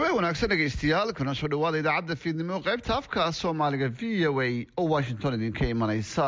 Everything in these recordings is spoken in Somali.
habeen wanaagsan dhegaystayaal kuna soo dhawaada idaacadda fiidnimo qaybta afka soomaaliga v o a oo washington idinka imanaysa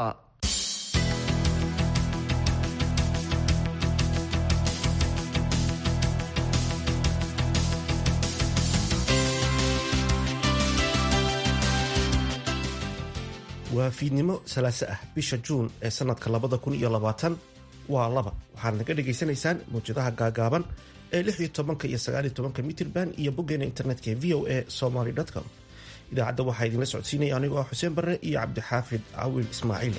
waa fiidnimo salaaso ah bisha juun ee sanadka labada kun iyo labaatan waa laba waxaad naga dhagaysanaysaan mawjadaha gaagaaban ee lix iyo tobanka iyo sagaal iyo tobanka mitrban iyo boggeena internetka ee v o a somaly com idaacadda waxaa idinla socodsiinaya anigoo ah xuseen barre iyo cabdixaafid cawil ismaaciil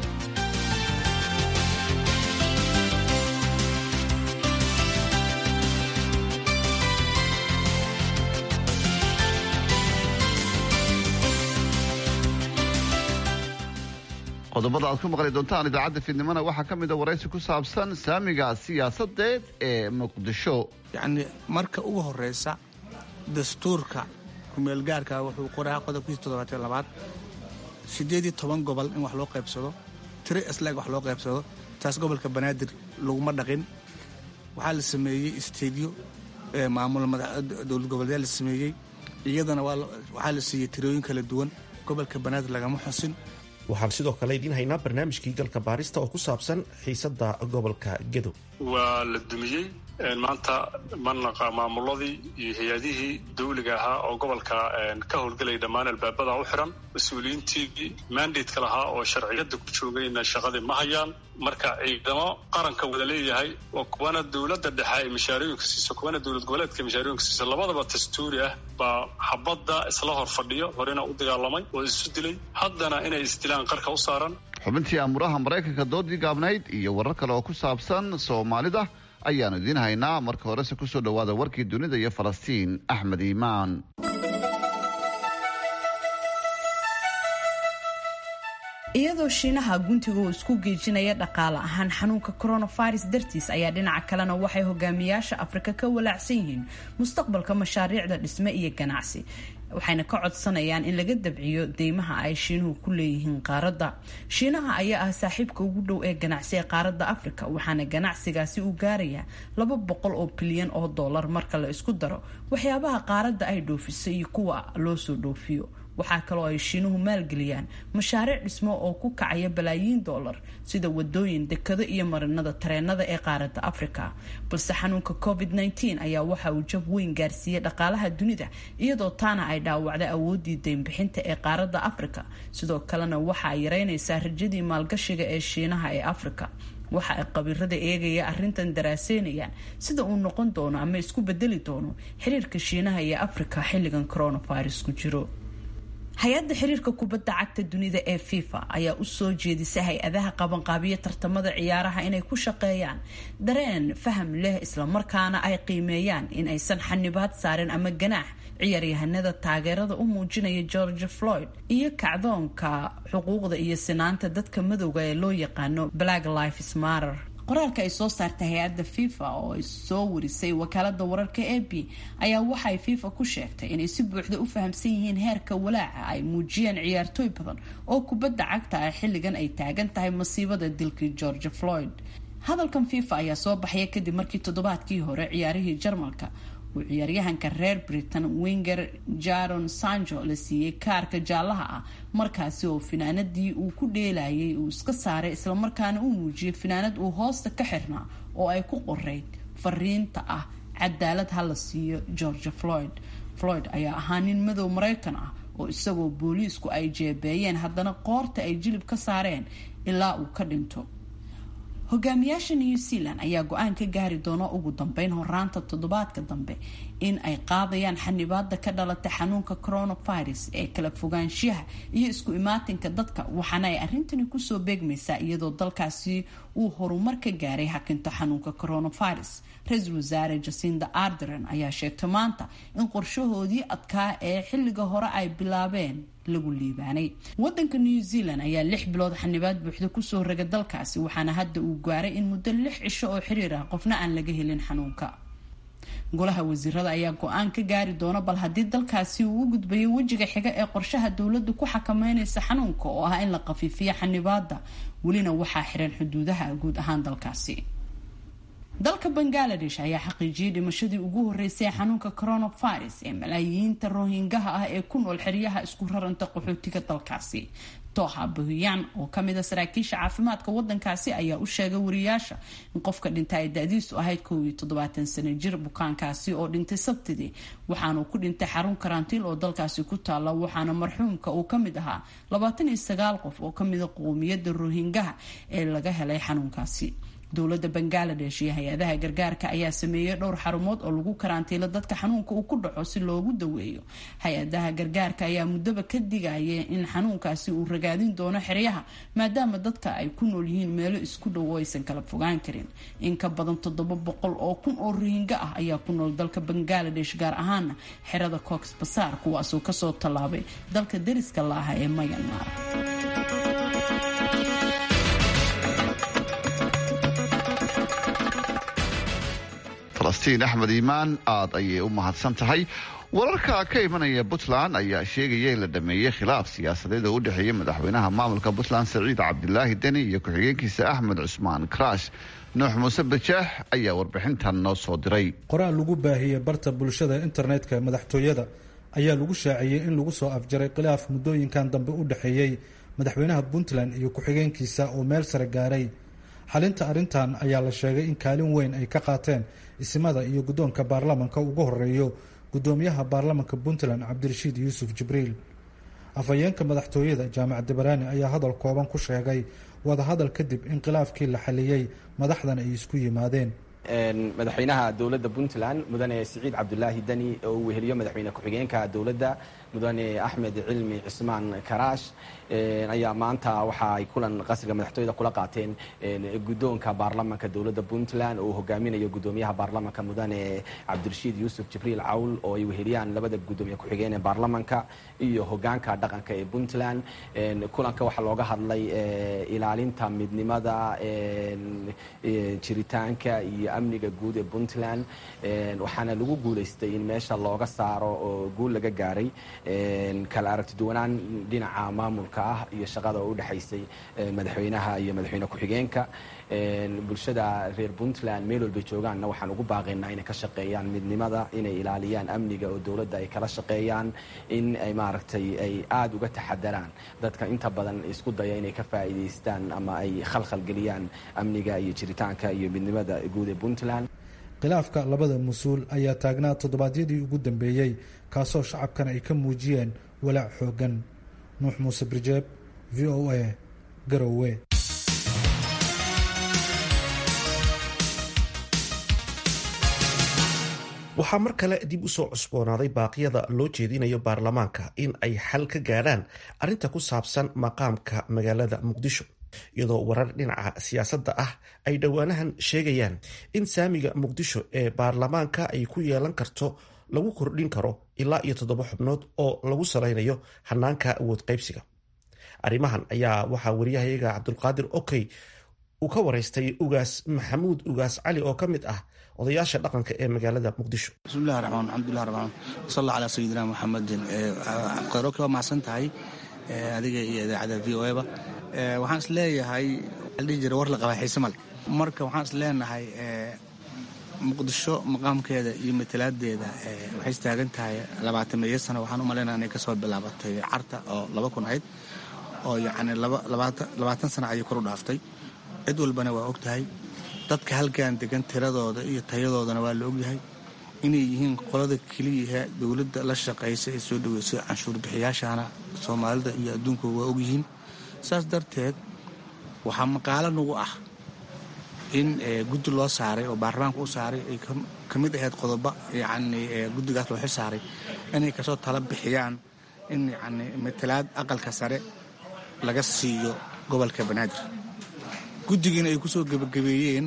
qodobada aad ku maqli doontaan idaacadda fiidnimona waxaa ka mid a waraysi ku saabsan saamiga siyaasadeed ee muqdisho yacni marka ugu horeysa dastuurka kumeelgaarka wuxuu qoraa qodobkiisa toddobaatyo labaad siddeed iyo toban gobol in wax loo qaybsado tiri isleeg wax loo qaybsado taas gobolka banaadir laguma dhaqin waxaa la sameeyey isteedyo maamul dowlad goboleedyaa la sameeyey iyadana waxaa la siiyey tirooyin kala duwan gobolka banaadir lagama xusin waxaan sidoo kale idiin haynaa barnaamijkii galka baarista oo ku saabsan xiisadda gobolka gedo waa la dumiyey maanta manaqa maamuladii iyo hay-adihii dawliga ahaa oo gobolka ka howlgelaya dhammaan albaabada u xiran mas-uuliyiintii mandatka lahaa oo sharciyada ku joogayna shaqadii ma hayaan marka ciidamo qaranka wada leeyahay oo kuwana dowladda dhexe ay mashaarooyinka siiso kuwana dowlad goboleedka mashaarooyinka siiso labadaba dastuuri ah baa xabadda isla hor fadhiyo horena u dagaalamay oo isu dilay haddana inay isdilaan qarka u saaran xubintii amuraha maraykanka doodii gaabnayd iyo warar kale oo ku saabsan soomaalida ayaanu idiin haynaa marka horese kusoo dhowaada warkii dunida iyo falastiin axmed iimaan iyadoo shiinaha guntiga uu isku geejinaya dhaqaale ahaan xanuunka coronavirus dartiis ayaa dhinaca kalena waxay hogaamiyaasha afrika ka walaacsan yihiin mustaqbalka mashaariicda dhisme iyo ganacsi waxayna ka codsanayaan in laga dabciyo deymaha ay shiinuhu ku leeyihiin qaaradda shiinaha ayaa ah saaxiibka ugu dhow ee ganacsi ee qaaradda afrika waxaana ganacsigaasi uu gaarayaa laba boqol oo bilyan oo dollar marka la isku daro waxyaabaha qaaradda ay dhoofiso iyo kuwa loo soo dhoofiyo waxaa kaloo ay shiinuhu maalgeliyaan mashaariic dhismo oo ku kacaya balaayiin dollar sida wadooyin dekado iyo marinada tareenada ee qaaradda afrika balse xanuunka covid -19 ayaa waxa uu jab weyn gaarsiiyey dhaqaalaha dunida iyadoo taana ay dhaawacday awoodii deynbixinta ee qaaradda afrika sidoo kalena waxa ay yareynaysaa rajadii maalgashiga ee shiinaha ee afrika waxa ay qabiirada eegaya arrintan daraaseynayaan sida uu noqon doono ama isku bedeli doono xiriirka shiinaha iyo afrika xilligan coronavirus ku jiro hay-adda xiriirka kubadda cagta dunida ee fifa ayaa u soo jeedisay hay-adaha qabanqaabiya tartamada ciyaaraha inay ku shaqeeyaan dareen faham leh islamarkaana ay qiimeeyaan in aysan xanibaad saarin ama ganaax ciyaaryahanada taageerada u muujinaya george floyd iyo kacdoonka xuquuqda iyo sinaanta dadka madowga ee loo yaqaano black lives matter qoraalka ay soo saartay hay-adda fifa oo ay soo warisay wakaalada wararka a b ayaa waxay fifa ku sheegtay inay si buuxda u fahamsan yihiin heerka walaaca ay muujiyeen ciyaartooy badan oo kubadda cagta ah xilligan ay taagan tahay masiibada dilkii george floyd hadalkan fifa ayaa soo baxaya kadib markii toddobaadkii hore ciyaarihii jarmalka uu ciyaaryahanka reer britain winger jaron sanjo la siiyey kaarka jaallaha ah markaasi oo finaanadii uu ku dheelayay uu iska saaray islamarkaana uu muujiyay finaanad uu hoosta ka xirnaa oo ay ku qoreyd fariinta ah cadaalad ha la siiyo george floyd floyd ayaa ahaa nin madow maraykan ah oo isagoo booliisku ay jeebeeyeen haddana qoorta ay jilib ka saareen ilaa uu ka dhinto hogaamiyaasha new zealand ayaa go-aan ka gaari doona ugu dambeyn horaanta toddobaadka dambe in ay qaadayaan xanibaada ka dhalata xanuunka coronavirus ee kala fogaanshiyaha iyo isku imaatinka dadka waxaana ay arrintani kusoo beegmaysaa iyadoo dalkaasi uu horumar ka gaaray hakinta xanuunka coronavirus ra-iisul wasaare jacinda arderen ayaa sheegtay maanta in qorshahoodii adkaa ee xilliga hore ay bilaabeen lagu liibaanay wadanka new zealand ayaa lix bilood xanibaad buuxda kusoo raga dalkaasi waxaana hadda uu gaaray in muddo lix cisho oo xiriir ah qofna aan laga helin xanuunka golaha wasiirada ayaa go-aan ka gaari doona bal haddii dalkaasi uu u gudbayo wejiga xiga ee qorshaha dowladdu ku xakameynaysa xanuunka oo ah in la qafiifiyo xanibaada welina waxaa xiran xuduudaha guud ahaan dalkaasi dalka bangaladesh ayaa xaqiijiyey dhimashadii ugu horeysay ee xanuunka coronavirus ee malaayiinta rohingaha ah ee ku nool xeryaha isku raranta qaxootiga dalkaasi toha buhiyaan oo kamida saraakiisha caafimaadka wadankaasi ayaa u sheegay wariyaasha in qofka dhinta ay da-diisu ahayd kow iyo toddobaatan sano jir bukaankaasi oo dhintay sabtidii waxaanuu ku dhintay xarun karantiil oo dalkaasi ku taala waxaana marxuumka uu kamid ahaa labaatan iyo sagaal qof oo kamida qowmiyadda rohingaha ee laga helay xanuunkaasi dowladda bangaladesh iyo hay-adaha gargaarka ayaa sameeyey dhowr xarumood oo lagu karantiilo dadka xanuunka uu ku dhaco si loogu daweeyo hay-adaha gargaarka ayaa muddaba ka digaya in xanuunkaasi uu ragaadin doono xeryaha maadaama dadka ay ku nool yihiin meelo isku dhow oo aysan kala fogaan karin in ka badan toddoba boqol oo kun oo rohinga ah ayaa ku nool dalka bangaladesh gaar ahaana xerada cox basaar kuwaasoo kasoo tallaabay dalka deriska la aha ee mayanmar falastiin axmed iimaan aad ayay u mahadsan tahay wararka ka imanaya puntland ayaa sheegaya in la dhameeyey khilaaf siyaasadeed oo u dhexeeya madaxweynaha maamulka puntland saciid cabdilaahi deni iyo ku-xigeenkiisa axmed cusmaan karaash nuux muuse bajeex ayaa warbixintan noo soo diray qoraal lagu baahiyey barta bulshada internetka madaxtooyada ayaa lagu shaaciyey in lagu soo afjaray khilaaf muddooyinkan dambe u dhexeeyey madaxweynaha puntland iyo ku-xigeenkiisa oo meel sare gaaray xalinta arrintan ayaa la sheegay in kaalin weyn ay ka qaateen isimada iyo guddoonka baarlamanka ugu horeeyo guddoomiyaha baarlamanka puntland cabdirashiid yuusuf jibriil afhayeenka madaxtooyada jaamac dabaraani ayaa hadal kooban ku sheegay wadahadal kadib in khilaafkii la xaliyey madaxdan ay isku yimaadeen madaxweynaha dowladda puntland mudane siciid cabdulaahi deni oo uu weheliyo madaxweyne ku-xigeenka dowladda mudane axmed cilmi cismaan karaash ayaa maanta waxa ay kulan qasriga madaxtooyada kula qaateen guddoonka baarlamanka dowladda puntland oo uu hogaaminayo guddoomiyaha baarlamanka mudane cabdirashiid yuusuf jibriil cawl oo ay weheliyaan labada guddoomiye ku-xigeen ee baarlamanka iyo hogaanka dhaqanka ee puntland kulanka waxaa looga hadlay ilaalinta midnimada jiritaanka iyo amniga guud ee puntland waxaana lagu guulaystay in meesha looga saaro oo guul laga gaaray kala aragti duwanaan dhinaca maamulka ah iyo shaqada oo u dhexaysay madaxweynaha iyo madaxweyne ku-xigeenka bulshada reer puntland meel walbay joogaanna waxaan ugu baaqaynaa inay ka shaqeeyaan midnimada inay ilaaliyaan amniga oo dowladda ay kala shaqeeyaan in ay maaragtay ay aada uga taxadaraan dadka inta badan isku daya inay ka faa'iidaystaan ama ay khalkhal geliyaan amniga iyo jiritaanka iyo midnimada guud ee puntland khilaafka labada mas-uul ayaa taagnaa toddobaadyadii ugu dambeeyey kaasoo shacabkan ay ka muujiyeen walaac xooggan nuux muuse birjeeb v o a garowe waxaa mar kale dib usoo cusboonaaday baaqyada loo jeedinayo baarlamaanka in ay xal ka gaadhaan arrinta ku saabsan maqaamka magaalada muqdisho iyadoo warar dhinaca siyaasadda ah ay dhowaanahan sheegayaan in saamiga muqdisho ee baarlamaanka ay ku yeelan karto lagu kordhin karo ilaa iyo toddoba xubnood oo lagu salaynayo hanaanka awood qaybsiga arrimahan ayaa waxaa wariyahayaga cabdulqaadir okey uu ka waraystay ugaas maxamuud ugaas cali oo ka mid ah odayaasha dhaqanka ee magaalada muqdisho bismillahi raxmaan alxamdulilah rabaan wasal allah calaa sayidina muxamedin khayroke waa mahadsan tahay adiga iyo idaacadda v o eba waxaan is leeyahay dhihi jira war la qabaa xiise male marka waxaan is leenahay muqdisho maqaamkeeda iyo matalaadeeda waxay istaagan tahay labaatan meeyo sano waxaan u malaynaya inay kasoo bilaabatay carta oo laba kun ahayd oo yacni labaatan sano ayay kor u dhaaftay cid walbana waa og tahay dadka halkan degan tiradooda iyo tayadoodana waa la ogyahay inay yihiin qolada keliyaha dowladda la shaqaysa ee soo dhaweysay canshuur bixiyaashana soomaalida iyo adduunku waa ogyihiin saas darteed waxaa maqaalo nagu ah in guddi loo saaray oo baarlamaanka u saaray ay ka mid ahayd qodobo yacni guddigaas loo xil saaray inay kasoo tala bixiyaan in yacni matalaad aqalka sare laga siiyo gobolka banaadir guddigiina ay ku soo gebagabeeyeen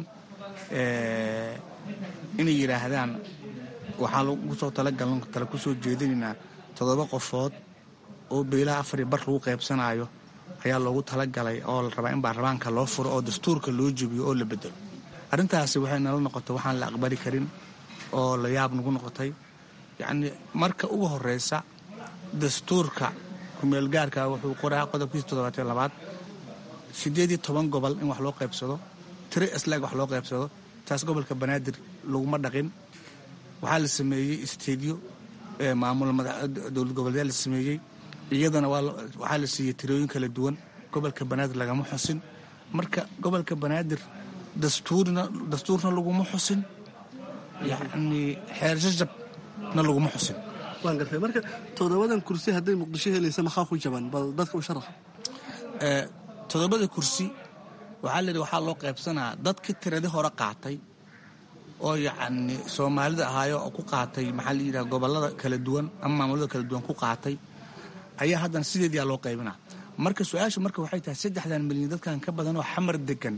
inay yidhaahdaan waxaa lagu soo talagaln tala ku soo jeedinaynaa toddoba qofood oo beelaha afariyo bar lagu qaybsanaayo ayaa loogu talagalay oo la rabaa in baarlamaanka loo furo oo dastuurka loo jebiyo oo la bedelo arrintaasi waxay nala noqotay waxaan la aqbali karin oo la yaab nagu noqotay yacnii marka ugu horreysa dastuurka kumeelgaarka wuxuu qoraa qodobkiisa toddobaatyo labaad siddeed iyo toban gobol in wax loo qaybsado tiro isleeg wax loo qaybsado taas gobolka banaadir laguma dhaqin waxaa la sameeyey istediyo maamul dowlad goboleedyaa la sameeyey iyadana waxaa la siiyey tirooyin kala duwan gobolka banaadir lagama xusin marka gobolka banaadir dastuurna dastuurna laguma xusin yacni xeershajabna laguma xusin waan gartay marka toddobadan kursi hadday muqdisho helaysa maxaa ku jaban bal dadka u sharax toddobada kursi waxaa la yidhi waxaa loo qaybsanaa dadkii tiradii hore qaatay oo yacni soomaalida ahaayo oo ku qaatay maxaa la yidhaha gobollada kala duwan ama maamulada kala duwan ku qaatay ayaa haddana sideediyaa loo qaybinaa marka su-aashu marka waxay tahay saddexdan milyan dadkan ka badan oo xamar degan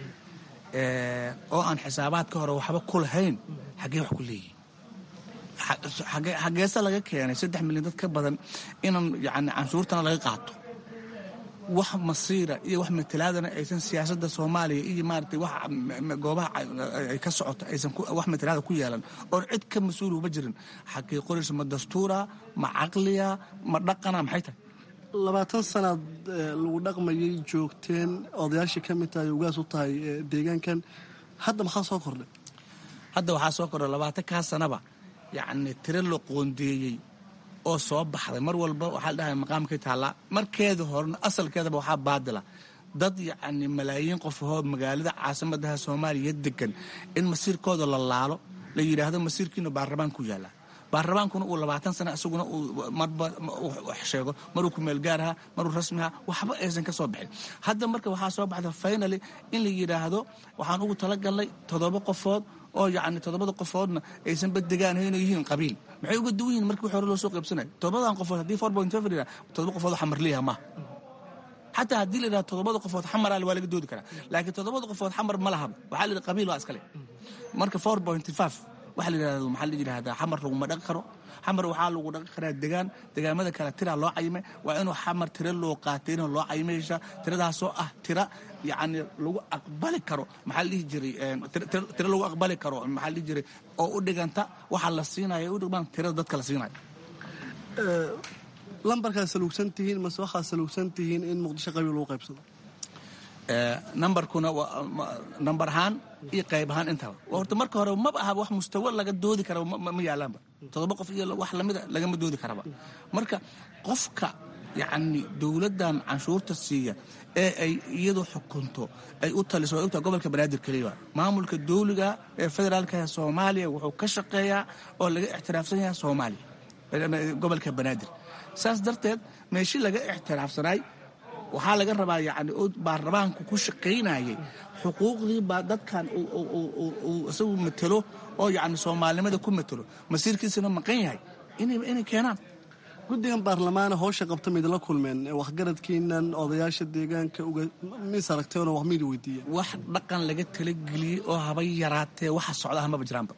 oo aan xisaabaadka hore waxba ku lahayn xaggee wax ku leeyihin xageese laga keenay saddex milyan dad ka badan inaan yani canshuurtana laga qaato wax masiira iyo wax matalaadana aysan siyaasadda soomaaliya iyo maaragtay wax goobaha ay ka socoto aysan wax matalaada ku yeelan oon cid ka mas-uul uma jirin xagee qoraysa ma dastuura ma caqliya ma dhaqana maxay tahay labaatan sanaad lagu dhaqmayay joogteen odayaashii ka mid tahay ugaas u tahay deegaankan hadda maxaa soo kordhay hadda waxaa soo kordhay labaatan kaa sanaba yacni tiro la qoondeeyey oo soo baxday mar walba waxaa la dhahay maqaamkay taallaa markeeda horena asalkeedaba waxaa baadila dad yacni malaayiin qof ahoo magaalada caasimadaha soomaaliya degan in masiirkooda la laalo la yidhaahdo masiirkiina baarlamaan ku yaallaa baarlamaankuna uu labaatan sana isaguna uu marba sheego maruu kumeel gaaraha maruu rasmiha waxba aysan ka soo bixin hadda marka waxaa soo baxda finaly in la yidhaahdo waxaan ugu talagalnay toddoba qofood oo yacni toddobada qofoodna aysan badegaan inay yihiin qabiil maxay uga duwan yihin markii wix hore loo soo qaybsanaya toddobadan qofood haddii four point five yidhaha toddoba qofood oo xamarliyaha maaha xataa haddii la yidhaha toddobada qofood xamaraale waa laga doodi karaa laakiin toddobada qofood xamar ma lahaba waxaa la yidhaha qabiil waa iskale marka four point five waxa la yidhahdo maxaa la yidhahdaa xamar laguma dhaqi karo xamar waxaa lagu dhaqi karaa degaan degaamada kale tiraa loo cayimay waa inuu xamar tiro loo qaatay inuu loo cayimaysa tiradaasoo ah tira yacni lagu aqbali karo maxaa la dhihi jiray tiro lagu aqbali karo maxaa la dhihi jiray oo u dhiganta waxa la siinayo u dhigmaan tirada dadka la siinayo lambarkaa saluugsan tihiin mase waxaa saluugsan tihiin in muqdisho qabiil lagu qaybsado nambarkuna nambar ahaan iyo qayb ahaan intaba horta marka hore maba ahaba wax mustawa laga doodi kara ma yaalaanba toddoba qof iyo wax lamida lagama doodi karaba marka qofka yacni dowladdan canshuurta siiya ee ay iyadu xukunto ay u taliso way ogtaha gobolka banaadir keliya maamulka dowliga ee federaalka ee soomaaliya wuxuu ka shaqeeyaa oo laga ixtiraafsan yahay soomaaliya gobolka banaadir saas darteed meeshii laga ixtiraafsanaay waxaa laga rabaa yani baarlamaanku ku shaqaynayay xuquuqdii baa dadkan uu isagu matelo oo yani soomaalinimada ku matelo masiirkiisana maqan yahay inay keenaan guddigan baarlamaana howsha qabta maydinla kulmeen waxgaradkiinan odayaasha deegaanka mis aragteenoo wax maydi weydiiyeen wax dhaqan laga talageliyey oo haba yaraatee waxa socda hamaba jiraanba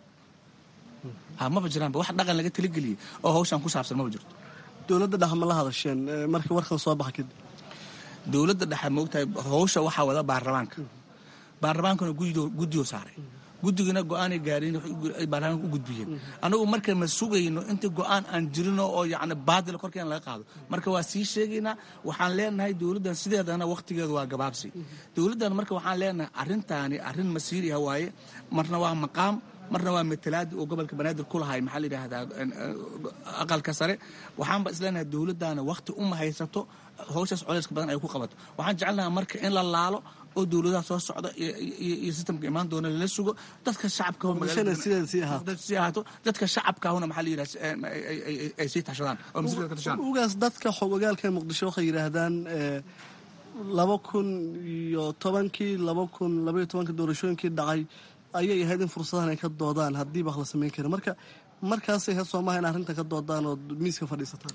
hamaba jiraanba wax dhaqan laga talageliyey oo hawshan ku saabsan maba jirto dowladda dhex ma la hadasheen markii warkan soo baxa kadib dowladda dhexe moogtahay howsha waxaa wada baarlamaanka baarlamaankuna guddiyo saaray guddigana go-aanay gaareen ay baarlamaanka u gudbiyeen anagu marka ma sugayno inta go-aan aan jirino oo yacni baadila korkeena laga qaado marka waa sii sheegaynaa waxaan leenahay dowladdan sideedana wakhtigeedu waa gabaabsi dowladdan marka waxaan leenahay arrintaani arrin masiiriha waaye marna waa maqaam marna waa matalaadi oo gobolka banaadir ku lahay maxaa la yidhaahdaa aqalka sare waxaanba isleenahay dowladdaana wakhti uma haysato howshaas coleyska badan ay ku qabato waxaan jecelnaha marka in la laalo oo dowladaha soo socda iyo sistamka imaan doona lala sugo dadka shacabkasii ahaato dadka shacabkaahuna maxaa la yidhaha ay sii tashadaan oo masiirka ka tashadaan ugaas dadka xogogaalka muqdisho waxay yidhaahdaan laba kun iyo tobankii laba kun labaiyo tobankii doorashooyinkii dhacay ayay ahayd in fursadahan ay ka doodaan haddii ba wax la samayn karin marka markaasay ahayd soomaha in arrinta ka doodaan oo miiska fadhiisataan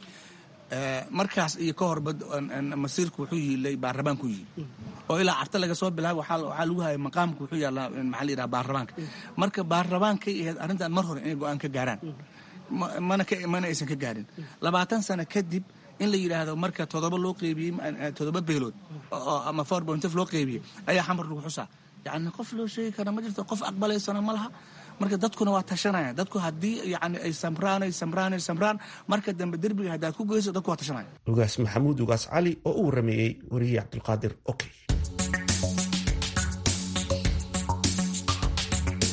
markaas iyo ka horba masiirku wuxuu yiilay baarlamaanku yiil oo ilaa carta laga soo bilaaba waxaa lagu hayay maqaamku wuxuu yaallaa maxaa la yidhaha baarlamaanka marka baarlamaankay ahayd arrintan mar hore inay go-aan ka gaaraan mana mana aysan ka gaarin labaatan sano kadib in la yidhaahdo marka toddoba loo qeybiyey toddoba beelood ama four point loo qeybiyey ayaa xamar lagu xusaa yacni qof loo sheegi kara ma jirto qof aqbalaysana ma laha marka dadkuna waa tashanaya dadku haddii yani ay samraan ay samraan ay samraan marka dambe derbiga haddaad ku geyso dadku waa tashanaya ugaas maxamuud ugaas cali oo u warameeyey wariyihii cabdulqaadir okay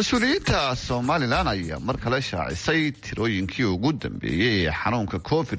mas-uuliyiinta somalilan ayaa mar kale shaacisay tirooyinkii ugu dambeeyey ee xanuunka covid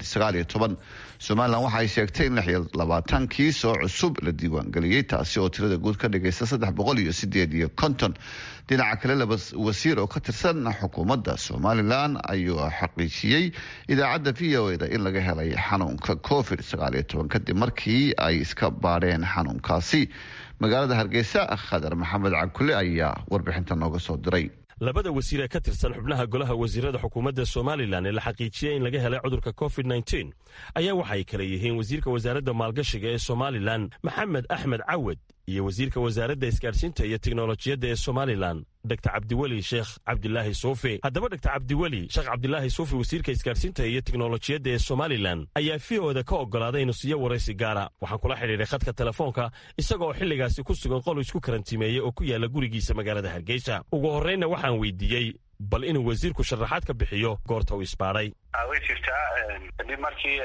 somalilan waxa ay sheegtay in labaatan kiis oo cusub la diiwaangeliyey taasi oo tirada guud ka dhigaysa saddex boqol iyo sideed iyo konton dhinaca kale laba wasiir oo ka tirsan xukuumadda somalilan ayuu xaqiijiyey idaacadda v o eda in laga helay xanuunka covid kadib markii ay iska baadheen xanuunkaasi magaalada hargeysa khadar maxamed cabkule ayaa warbixinta nooga soo diray labada wasiir ee ka tirsan xubnaha golaha wasiirada xukuumadda somalilan ee la xaqiijiyey in laga helay cudurka covid ayaa waxay kale yihiin wasiirka wasaaradda maalgashiga ee somalilan maxamed axmed cawad iyo wasiirka wasaaradda isgaadhsiinta iyo tiknolojiyadda ee somalilan dor cabdiweli sheekh cabdilaahi suufi haddaba dor cabdiweli sheekh cabdilaahi suufi wasiirka isgaadhsiinta iyo tiknolojiyadda ee somalilan ayaa v oda ka oggolaaday inuu siiyo waraysi gaara waxaan kula xidhiidhay khadka telefoonka isaga oo xilligaasi ku sugan qol isku karantimeeyey oo ku yaalla gurigiisa magaalada hargeysa ugu horraynna waxaan weydiiyey bal inuu wasiirku sharaxaad ka bixiyo goorta uu isbaadhay way jirtaa kadib markii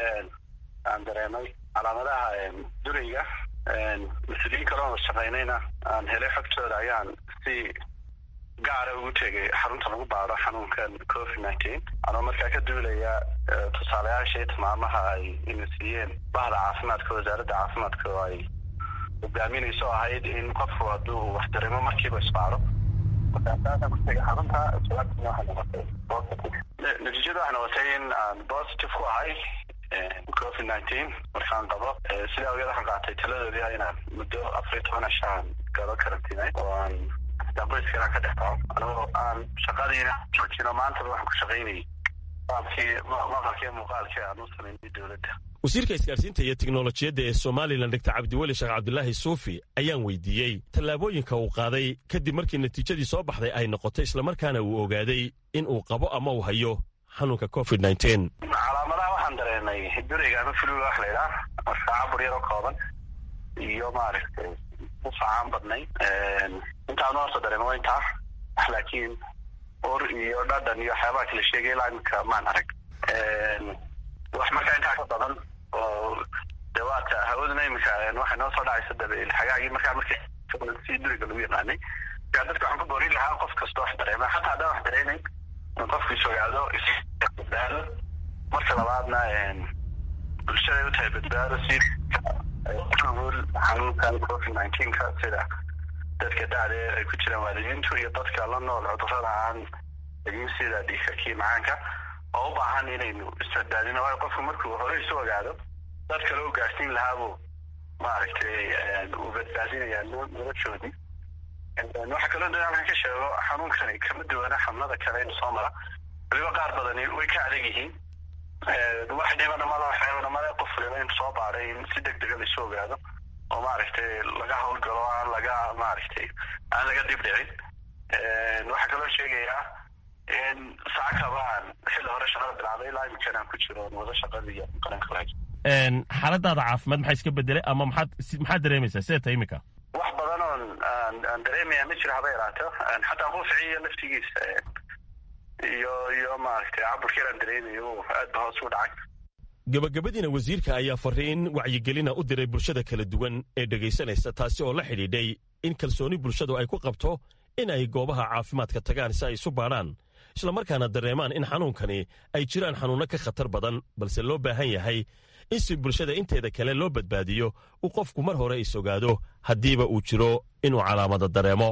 aan dareemay calaamadaha durayga mas-uuliyiin kaloo shaqaynayna aan helay xogtooda ayaan si gaara ugu tegay xarunta lagu baado xanuunkan covid nineteen anoo markaa ka duulaya tusaalayaashii tilmaamaha ay ina siiyeen bahda caafimaadka wasaaradda caafimaadka oo ay hogaaminayso ahayd in qofku hadduu wax dareemo markiiba isbaado markaasaasan ku tegay xarunta jawaabtina waxay noqotay positive natiijada waxay noqotay in aan positive ku ahay covid nineteen markaan qabo sidaa ogeed waxaan qaatay taladoodii ah inaan muddo afar iyo toban ashaan galo karantiinay oo aan qoyskana ka dhex dhaco anigoo aan shaqadiina joojino maantaba waxaan ku shaqaynayay maqalkii maqalkii muuqaalkii aan u samaynay dowladda wasiirka isgaadhsiinta iyo tiknolojiyadda ee somalilan dor cabdiweli sheekh cabdilaahi suufi ayaan weydiiyey tallaabooyinka uu qaaday kadib markii natiijadii soo baxday ay noqotay islamarkaana uu ogaaday in uu qabo ama uu hayo xanuunka covid calaamadaha waxaan dareenay durayga ama fluga wax laydhaah saacabur yaroo kooban iyo maaragtay usacaan badnay intaan nooso dareema waa intaa laakiin ur iyo dhadhan iyo waxyaabaha kala sheegay ilaa iminka maan arag wax markaa intaa ka badan oo dawaadka hawaduna iminka waxay noo soo dhacaysa dabeel xagaagii markaa markii si duriga lagu yaqaanay markaa dadka waxaan ku boorin lahaa qof kasta wax dareema xataa haddaan wax dareenayn in qofku is ogaado isbadbaado marka labaadna bulshaday u tahay badbaado si nugul xanuunkan covid nineteenka sida dadka dacdeer ay ku jiraan waalidiintu iyo dadka la nool cudurada aan egin sida dhiigakii macaanka oo u baahan inaynu isbadbaadino waayo qofku markuu hore isu ogaado dad kale u gaarsiin lahaabuu maaragtay uu badbaadinaya noloshoodii waxaa kaloo dadaalkan ka sheego xanuunkani kama duwana xanuunada kale inu soo mara waliba qaar badani way ka adag yihiin wax dhibanamada waxyabanamada qof waliba in soo baaray in si deg dega laisu ogaado oo maaragtay laga howlgalo aan laga maaragtay aan laga dib dhicin waxaa kaloo sheegayaa in saacakaba aan xilli hore shaqada bilaabay ilaa iminkan aan ku jiro wada shaqada iyo qaranka lahay xaaladaada caafimaad maxaa iska bedelay ama maxaad maxaad dareemaysaa sidee tahay iminka wax badan oon aan aan dareemaya ma jiro haba yaraato xataa quuficiyo laftigiisa iyo iyo maaragtay caburka yaraan dareemayo aad ba hoos u dhacay gabagabadiina wasiirka ayaa fariin wacyigelina u diray bulshada kala duwan ee dhegaysanaysa taasi oo la xidhiidhay in kalsooni bulshadu ay ku qabto in ay goobaha caafimaadka tagaan si ay isu baadhaan islamarkaana dareemaan in xanuunkani ay jiraan xanuunno ka khatar badan balse loo baahan yahay in si bulshada inteeda kale loo badbaadiyo uu qofku mar hore is ogaado haddiiba uu jiro inuu calaamado dareemo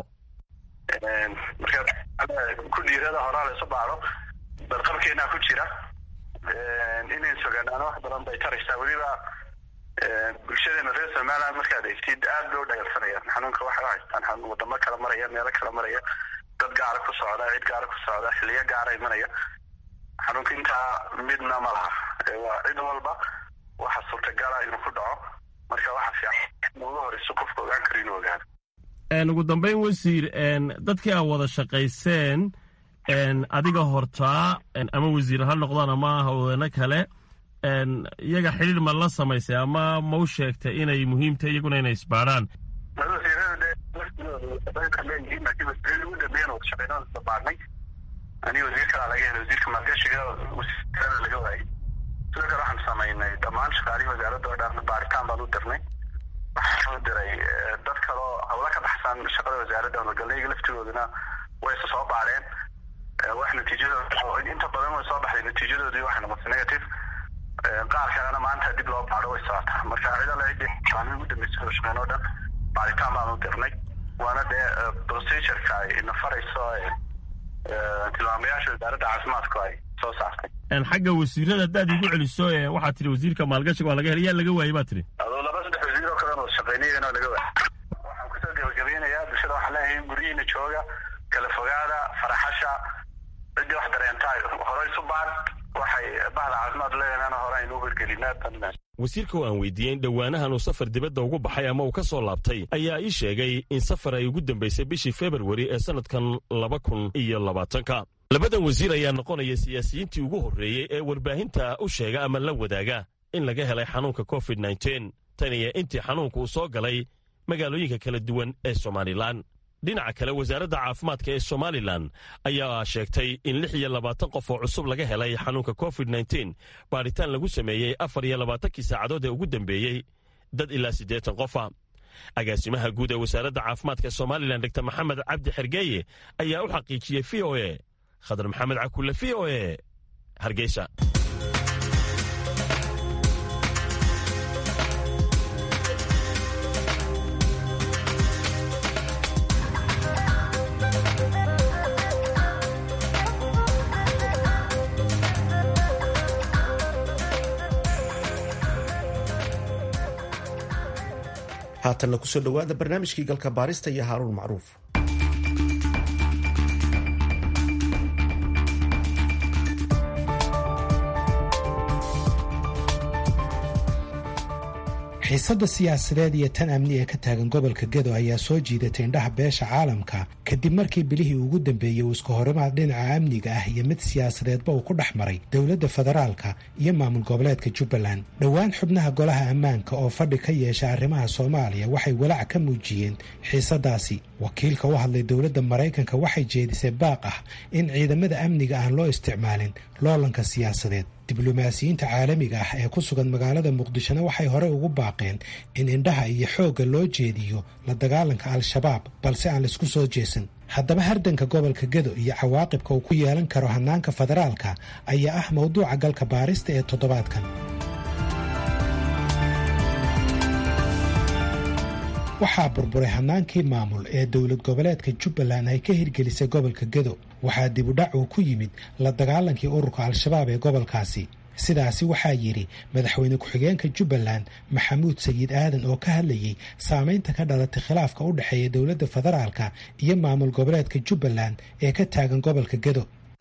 marka ku dhiirada horaa la isu baado badqabkeenaa ku jira inayn sogaanaano wax badan bay taraysaa weliba bulshadeena reer somaliland markaad eegtid aad loo dhagaalsanaya xanuunka waxay haystaan wadamo kala maraya meelo kala maraya dad gaara ku socda cid gaara ku socda xiliyo gaara imanaya xanuunka intaa midna ma laha waa cid walba waxa suurtagala inuu ku dhaco marka waxa fiican ugu horeyso qofka ogaan karo inuu ogaado ugu dambeyn wasiir dadkii aa wada shaqayseen adiga hortaa ama wasiir ha noqdaan ama hawdeeno kale iyaga xidhiir ma la samaysay ama ma u sheegtay inay muhiimtahay iyaguna inay isbaadhaan baadnay aniga wasiir kalaa laga helay wasiirka maalgashiga wasiirada laga waayay sidoo kale waxaan samaynay dhammaan shaqaalihii wasaaradda oo dhan baaritaan baan u dirnay waxaan u diray dad kaloo hawla ka baxsan shaqada wasaaradda magalnayga laftigooduna way isa soo baadheen wax natiijadooda inta badan way soo baxday natiijadoodii waxay noqotay negative qaar kalena maanta dib loo baadho way socotaa marka cid alle ciddii maalmihi ugu dambeysay oo shaqeyn oo dhan baaritaan baanu dirnay waana dee procedureka ay nafarayso tilmaamayaasha wasaaradda caafimaadku ay soo saartay xagga wasiirada haddaad igu celiso waxaad tihi wasiirka maalgashiga waa laga helay yaa laga waayey baa tihi adoo laba saddex wasiir oo kalena wada shaqeynayana laga waayay waxaan kusoo gabagabeynayaa bulshada waxaan leeyahay guryihiina jooga kala fogaada faraxasha ciddii wax dareenta horey isu baad waxay bahda caafimaad leeyahaana hore aynu u hirgelinaa tan wasiirka oo aan weydiiyey in dhowaanahan uu safar dibadda ugu baxay ama uu ka soo laabtay ayaa ii sheegay in safar ay ugu dambaysay bishii februari ee sannadkan laba kun iyo labaatanka labadan wasiir ayaa noqonaya siyaasiyiintii ugu horreeyey ee warbaahinta u sheega ama la wadaaga in laga helay xanuunka covid nteen tan iyo intii xanuunka uu soo galay magaalooyinka kala duwan ee somalilan dhinaca kale wasaaradda caafimaadka ee somalilan ayaa sheegtay in lix iyo labaatan qof oo cusub laga helay xanuunka covid nteen baadhitaan lagu sameeyey afar iyo labaatankii saacadood ee ugu dambeeyey dad ilaa siddeetan qofa agaasimaha guud ee wasaaradda caafimaadka somalilan dogtor maxamed cabdi xergeeye ayaa u xaqiijiyey v o e khadar maxamed cakulle v o e hargeysa haatanna kusoo dhowaada barnaamijkii galka baarista iyo haaruun macruuf xiisadda siyaasadeed iyo tan amni ee ka taagan gobolka gedo ayaa soo jiidatay indhaha beesha caalamka kadib markii bilihii ugu dambeeyey uu isku horimaad dhinaca amniga ah iyo mid siyaasadeedba uu ku dhex maray dowladda federaalka iyo maamul goboleedka jubbaland dhowaan xubnaha golaha ammaanka oo fadhi ka yeesha arrimaha soomaaliya waxay walaac ka muujiyeen xiisadaasi wakiilka u hadlay dowladda maraykanka waxay jeedisay baaq ah in ciidamada amniga aan loo isticmaalin loolanka siyaasadeed diblomaasiyiinta caalamiga ah ee ku sugan magaalada muqdishona waxay horey ugu baaqeen in indhaha iyo xoogga loo jeediyo la dagaalanka al-shabaab balse aan laisku soo jeesan haddaba hardanka gobolka gedo iyo cawaaqibka uu ku yeelan karo hannaanka federaalka ayaa ah mowduuca galka baarista ee toddobaadkan waxaa burburay hannaankii maamul ee dowlad goboleedka jubbaland ay ka hirgelisay gobolka gedo waxaa dibudhac uu ku yimid la dagaalankii ururka al-shabaab ee gobolkaasi sidaasi waxaa yidhi madaxweyne ku-xigeenka jubbaland maxamuud sayid aadan oo ka hadlayey saameynta ka dhalatay khilaafka u dhexeeya dowladda federaalka iyo maamul goboleedka jubbaland ee ka taagan gobolka gedo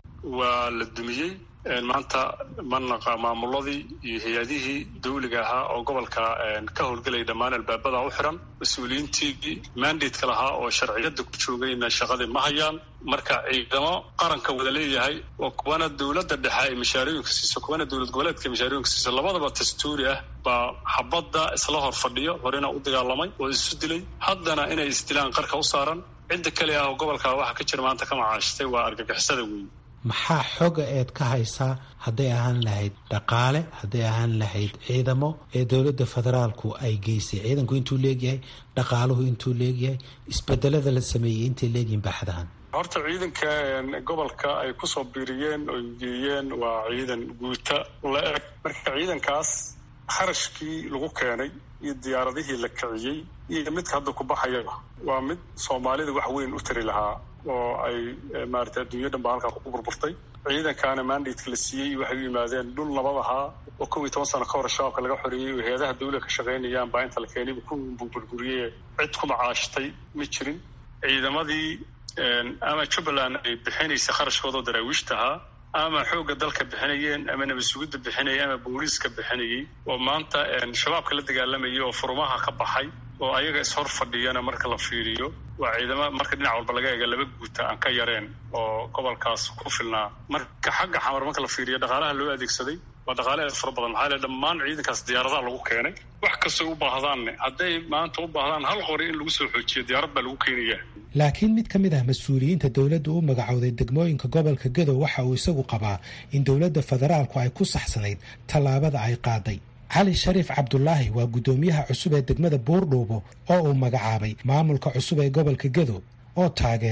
waa la dumiyey maanta manaqa maamuladii iyo hay-adihii dawliga ahaa oo gobolka ka howlgelaya dhammaan albaabada u xiran mas-uuliyiintii mandatka lahaa oo sharciyada ku joogayna shaqadii ma hayaan marka ciidamo qaranka wada leeyahay oo kuwana dowladda dhexe ay mashaariyoyinka siiso kuwana dowlad goboleedka mashaariyoyinka siiso labadaba dastuuri ah baa xabadda isla hor fadhiyo horena u dagaalamay oo isu dilay haddana inay isdilaan qarka u saaran cidda kale ah oo gobolka waxa ka jira maanta ka macaashtay waa argagixisada weyn maxaa xoga eed ka haysaa hadday ahaan lahayd dhaqaale hadday ahaan lahayd ciidamo ee dowladda federaalku ay geysay ciidanku intuu leegyahay dhaqaaluhu intuu leegyahay isbedelada la sameeyey intay leegyihin baaxadahan horta ciidanka gobolka ay kusoo biiriyeen oo geeyeen waa ciidan guuta la eg marka ciidankaas kharashkii lagu keenay iyo diyaaradihii la kiciyey iyo midka hadda ku baxayaba waa mid soomaalida wax weyn u tari lahaa oo ay maarata adduunya dhan ba halkaa ku burburtay ciidankaana mandatka la siiyey waxay u yimaadeen dhul nabad ahaa oo kow iyo toban sano ka hor shabaabka laga xoreeyey oo hay-adaha dawla ka shaqaynayaan baa inta la keenayba ku burburiyey cid ku macaashtay ma jirin ciidamadii ama jubbaland ay bixinaysa kharashkooda oo daraawiishta ahaa ama xoogga dalka bixinayeen ama nabad sugidda bixinayay ama booliiska bixinayay oo maanta shabaabka la dagaalamayay oo furumaha ka baxay oo ayaga ishor fadhiyana marka la fiiriyo waa ciidamo marka dhinac walba laga eega laba guuta aan ka yareen oo gobolkaas ku filnaa marka xagga xamar marka la fiiriyo dhaqaalaha loo adeegsaday waa dhaqaale aad fara badan maxaa le dhammaan ciidankaas diyaaradaha lagu keenay wax kastoo u baahdaanne hadday maanta u baahdaan hal qori in lagu soo xoojiyo diyaarad baa lagu keenaya laakiin mid ka mid ah mas-uuliyiinta dowladda u magacowday degmooyinka gobolka gadow waxa uu isagu qabaa in dowladda federaalku ay ku saxsanayd tallaabada ay qaaday cali shariif cabdulaahi waa guddoomiyaha cusub ee degmada buurdhuubo oo uu magacaabay maamulka cusub ee gobolka gedo oo taageera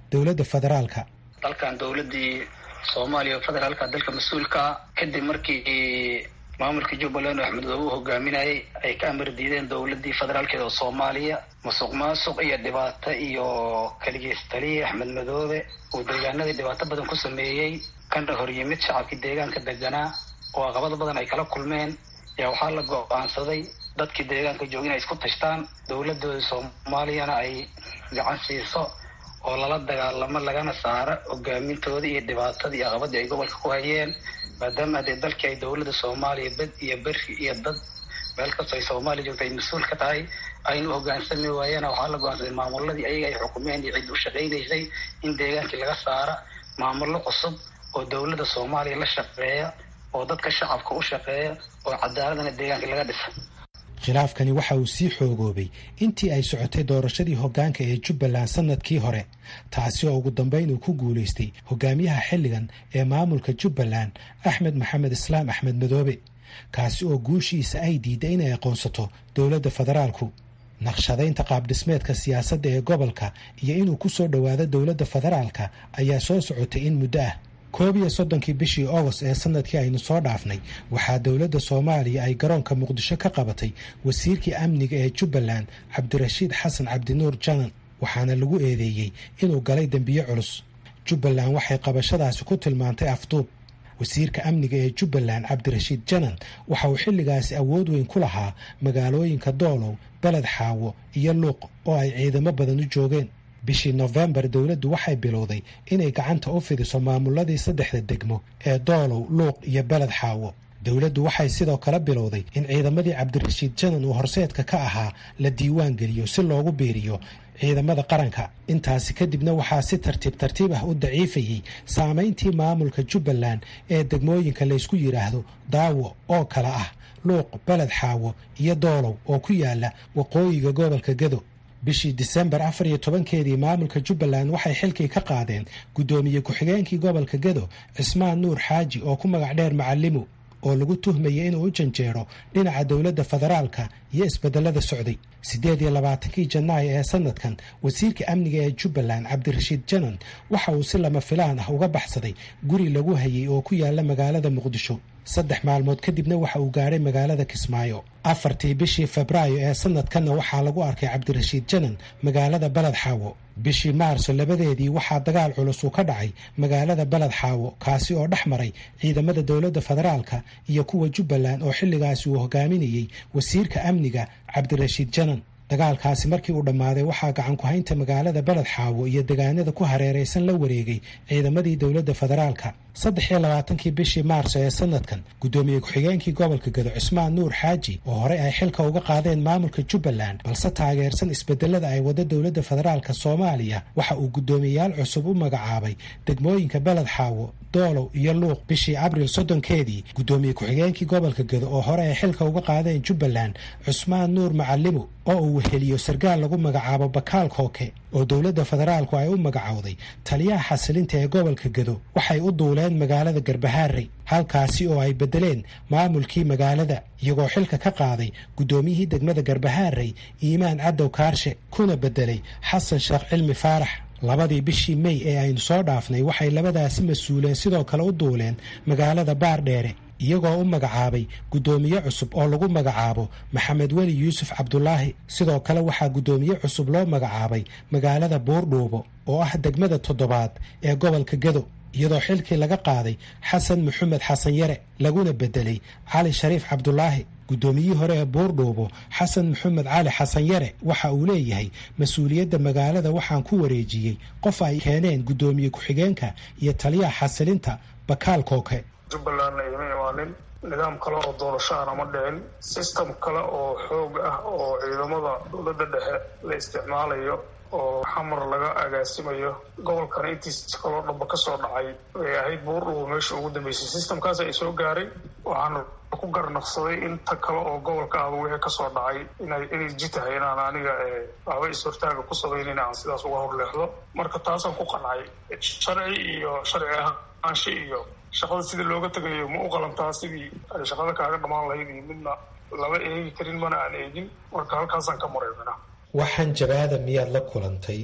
dowladda federaalka dalkan dowladii soomaaliya oo federaalka dalka mas-uulka kadib markii maamulka jubbaland oo axmed madoobe u hogaaminayay ay ka amar diideen dowladii federaalkeeda oo soomaaliya musuq maasuq iyo dhibaato iyo kaligeystaliye axmed madoobe uu deegaanadii dhibaato badan ku sameeyey kana hor yimid shacabkii deegaanka deganaa oo aqabado badan ay kala kulmeen yaa waxaa la go-aansaday dadkii deegaanka jooga inay isku tashtaan dowladooda soomaaliyana ay gacan siiso oo lala dagaalamo lagana saaro hogaamintooda iyo dhibaatadii aqabadii ay gobolka ku hayeen maadaama dee dalkii ay dowladda soomaaliya bed iyo beri iyo dad meel kastoo ay soomaaliya joogta ay mas-uul ka tahay aynu hogaansami waayeena waxaa la go-aansaday maamuladii ayaga ay xukumeen iyo cid u shaqaynaysay in deegaankii laga saara maamullo cusub oo dowladda soomaaliya la shaqeeya oo dadka shacabka u shaqeeya oo cadaaladana deegaankii laga dhisa khilaafkani waxa uu sii xoogoobay intii ay socotay doorashadii hoggaanka ee jubbaland sannadkii hore taasi oo ugu dambayn uu ku guulaystay hogaamiyaha xilligan ee maamulka jubbaland axmed maxamed islaam axmed madoobe kaasi oo guushiisa ay diiday inay aqoonsato dowladda federaalku naqshadaynta qaabdhismeedka siyaasadda ee gobolka iyo inuu ku soo dhowaado dowladda federaalka ayaa soo socotay in muddo ah koob iyo soddonkii bishii agost ee sanadkii aynu soo dhaafnay waxaa dowladda soomaaliya ay garoonka muqdisho ka qabatay wasiirkii amniga ee jubbaland cabdirashiid xasan cabdinuur janan waxaana lagu eedeeyey inuu galay dembiyo culus jubbaland waxay qabashadaasi ku tilmaantay afduub wasiirka amniga ee jubbaland cabdirashiid janan waxa uu xilligaasi awood weyn ku lahaa magaalooyinka doolow beled xaawo iyo luuq oo ay ciidamo badan u joogeen bishii nofembar dowladdu waxay bilowday inay gacanta u fidiso maamuladii saddexda degmo ee doolow luuq iyo beled xaawo dowladdu waxay sidoo kale bilowday in ciidamadii cabdirashiid janan uu horseedka ka ahaa la diiwaan geliyo si loogu biiriyo ciidamada qaranka intaasi kadibna waxaa si tartiib tartiib ah u daciifayey saamayntii maamulka jubbaland ee degmooyinka laysku yidhaahdo daawo oo kale ah luuq beled xaawo iyo doolow oo ku yaala waqooyiga gobolka gado bishii disembar afar iyo tobankeedii maamulka jubbaland waxay xilkii ka qaadeen guddoomiye ku-xigeenkii gobolka gado cismaan nuur xaaji oo ku magac dheer macalimo oo lagu tuhmayay inuu u janjeero dhinaca dowladda federaalka iyo isbedelada socday siddeed iyo labaatankii janaayo ee sanadkan wasiirka amniga ee jubbaland cabdirashiid janan waxa uu si lama filaan ah uga baxsaday guri lagu hayay oo ku yaala magaalada muqdisho saddex maalmood kadibna waxa uu gaadhay magaalada kismaayo afartii bishii febraayo ee sanadkanna waxaa lagu arkay cabdirashiid janan magaalada beled xaawo bishii maarso labadeedii waxaa dagaal culus uu ka dhacay magaalada beled xaawo kaasi oo dhex maray ciidamada dowladda federaalka iyo kuwa jubbaland oo xilligaasi uu hogaaminayey wasiirka amniga cabdirashiid janan dagaalkaasi markii uu dhammaaday waxaa gacan ku-haynta magaalada beled xaawo iyo degaanada ku hareeraysan la wareegay ciidamadii dowladda federaalka saddex iyo labaatankii bishii maarso ee sanadkan guddoomiye ku-xigeenkii gobolka gado cismaan nuur xaaji oo horey ay xilka uga qaadeen maamulka jubbaland balse taageersan isbedelada ay wada dowladda federaalka soomaaliya waxa uu guddoomiyeyaal cusub u magacaabay degmooyinka beled xaawo doolow iyo luuq bishii abril soddonkeedii guddoomiye ku-xigeenkii gobolka gado oo hore ay xilka uga qaadeen jubbaland cusmaan nuur macalimo oo uu weheliyo sarkaal lagu magacaabo bakaal kooke oo dowladda federaalku ay u magacowday taliyaha xasilinta ee gobolka gado waxay u duuleen magaalada garbahaarey halkaasi oo ay beddeleen maamulkii magaalada iyagoo xilka ka qaaday guddoomiyihii degmada garbahaarey iimaan cadow kaarshe kuna beddelay xasan sheekh cilmi faarax labadii bishii mey ee aynu soo dhaafnay waxay labadaasi mas-uuleen sidoo kale u duuleen magaalada baardheere iyagoo u magacaabay guddoomiye cusub oo lagu magacaabo maxamed weli yuusuf cabdulaahi sidoo kale waxaa guddoomiye cusub loo magacaabay magaalada buurdhuubo oo ah degmada toddobaad ee gobolka gado iyadoo xilkii laga qaaday xasan maxamed xasan yare laguna beddelay cali shariif cabdulaahi guddoomiyihii hore ee buurdhuubo xasan maxamed cali xasan yare waxa uu leeyahay mas-uuliyadda magaalada waxaan ku wareejiyey qof ay keeneen guddoomiye ku-xigeenka iyo taliyaha xasilinta bakaal kooke jubbalandna ima imaanin nidaam kale oo doorasho ahna ma dhicin system kale oo xoog ah oo ciidamada dowladda dhexe la isticmaalayo oo xamar laga agaasimayo gobolkana intiisa kaloo dhamba ka soo dhacay ay ahayd buurdhubo meesha ugu dambeysay systemkaas ay soo gaaray waxaana ku garnaqsaday inta kale oo gobolka ahba wixii kasoo dhacay inay inay jitahay inaan aniga waxba is-hortaaga ku samaynin aan sidaas uga horleexdo marka taasaan ku qancay sharci iyo sharci ahaanshe iyo shaqada sidii looga tegayo ma u qalantaa sidii ay shaqada kaaga dhammaan lahayd iyo midna lama eegi karin mana aan eegin marka halkaasaan ka maray mina waxaan jabaada miyaad la kulantay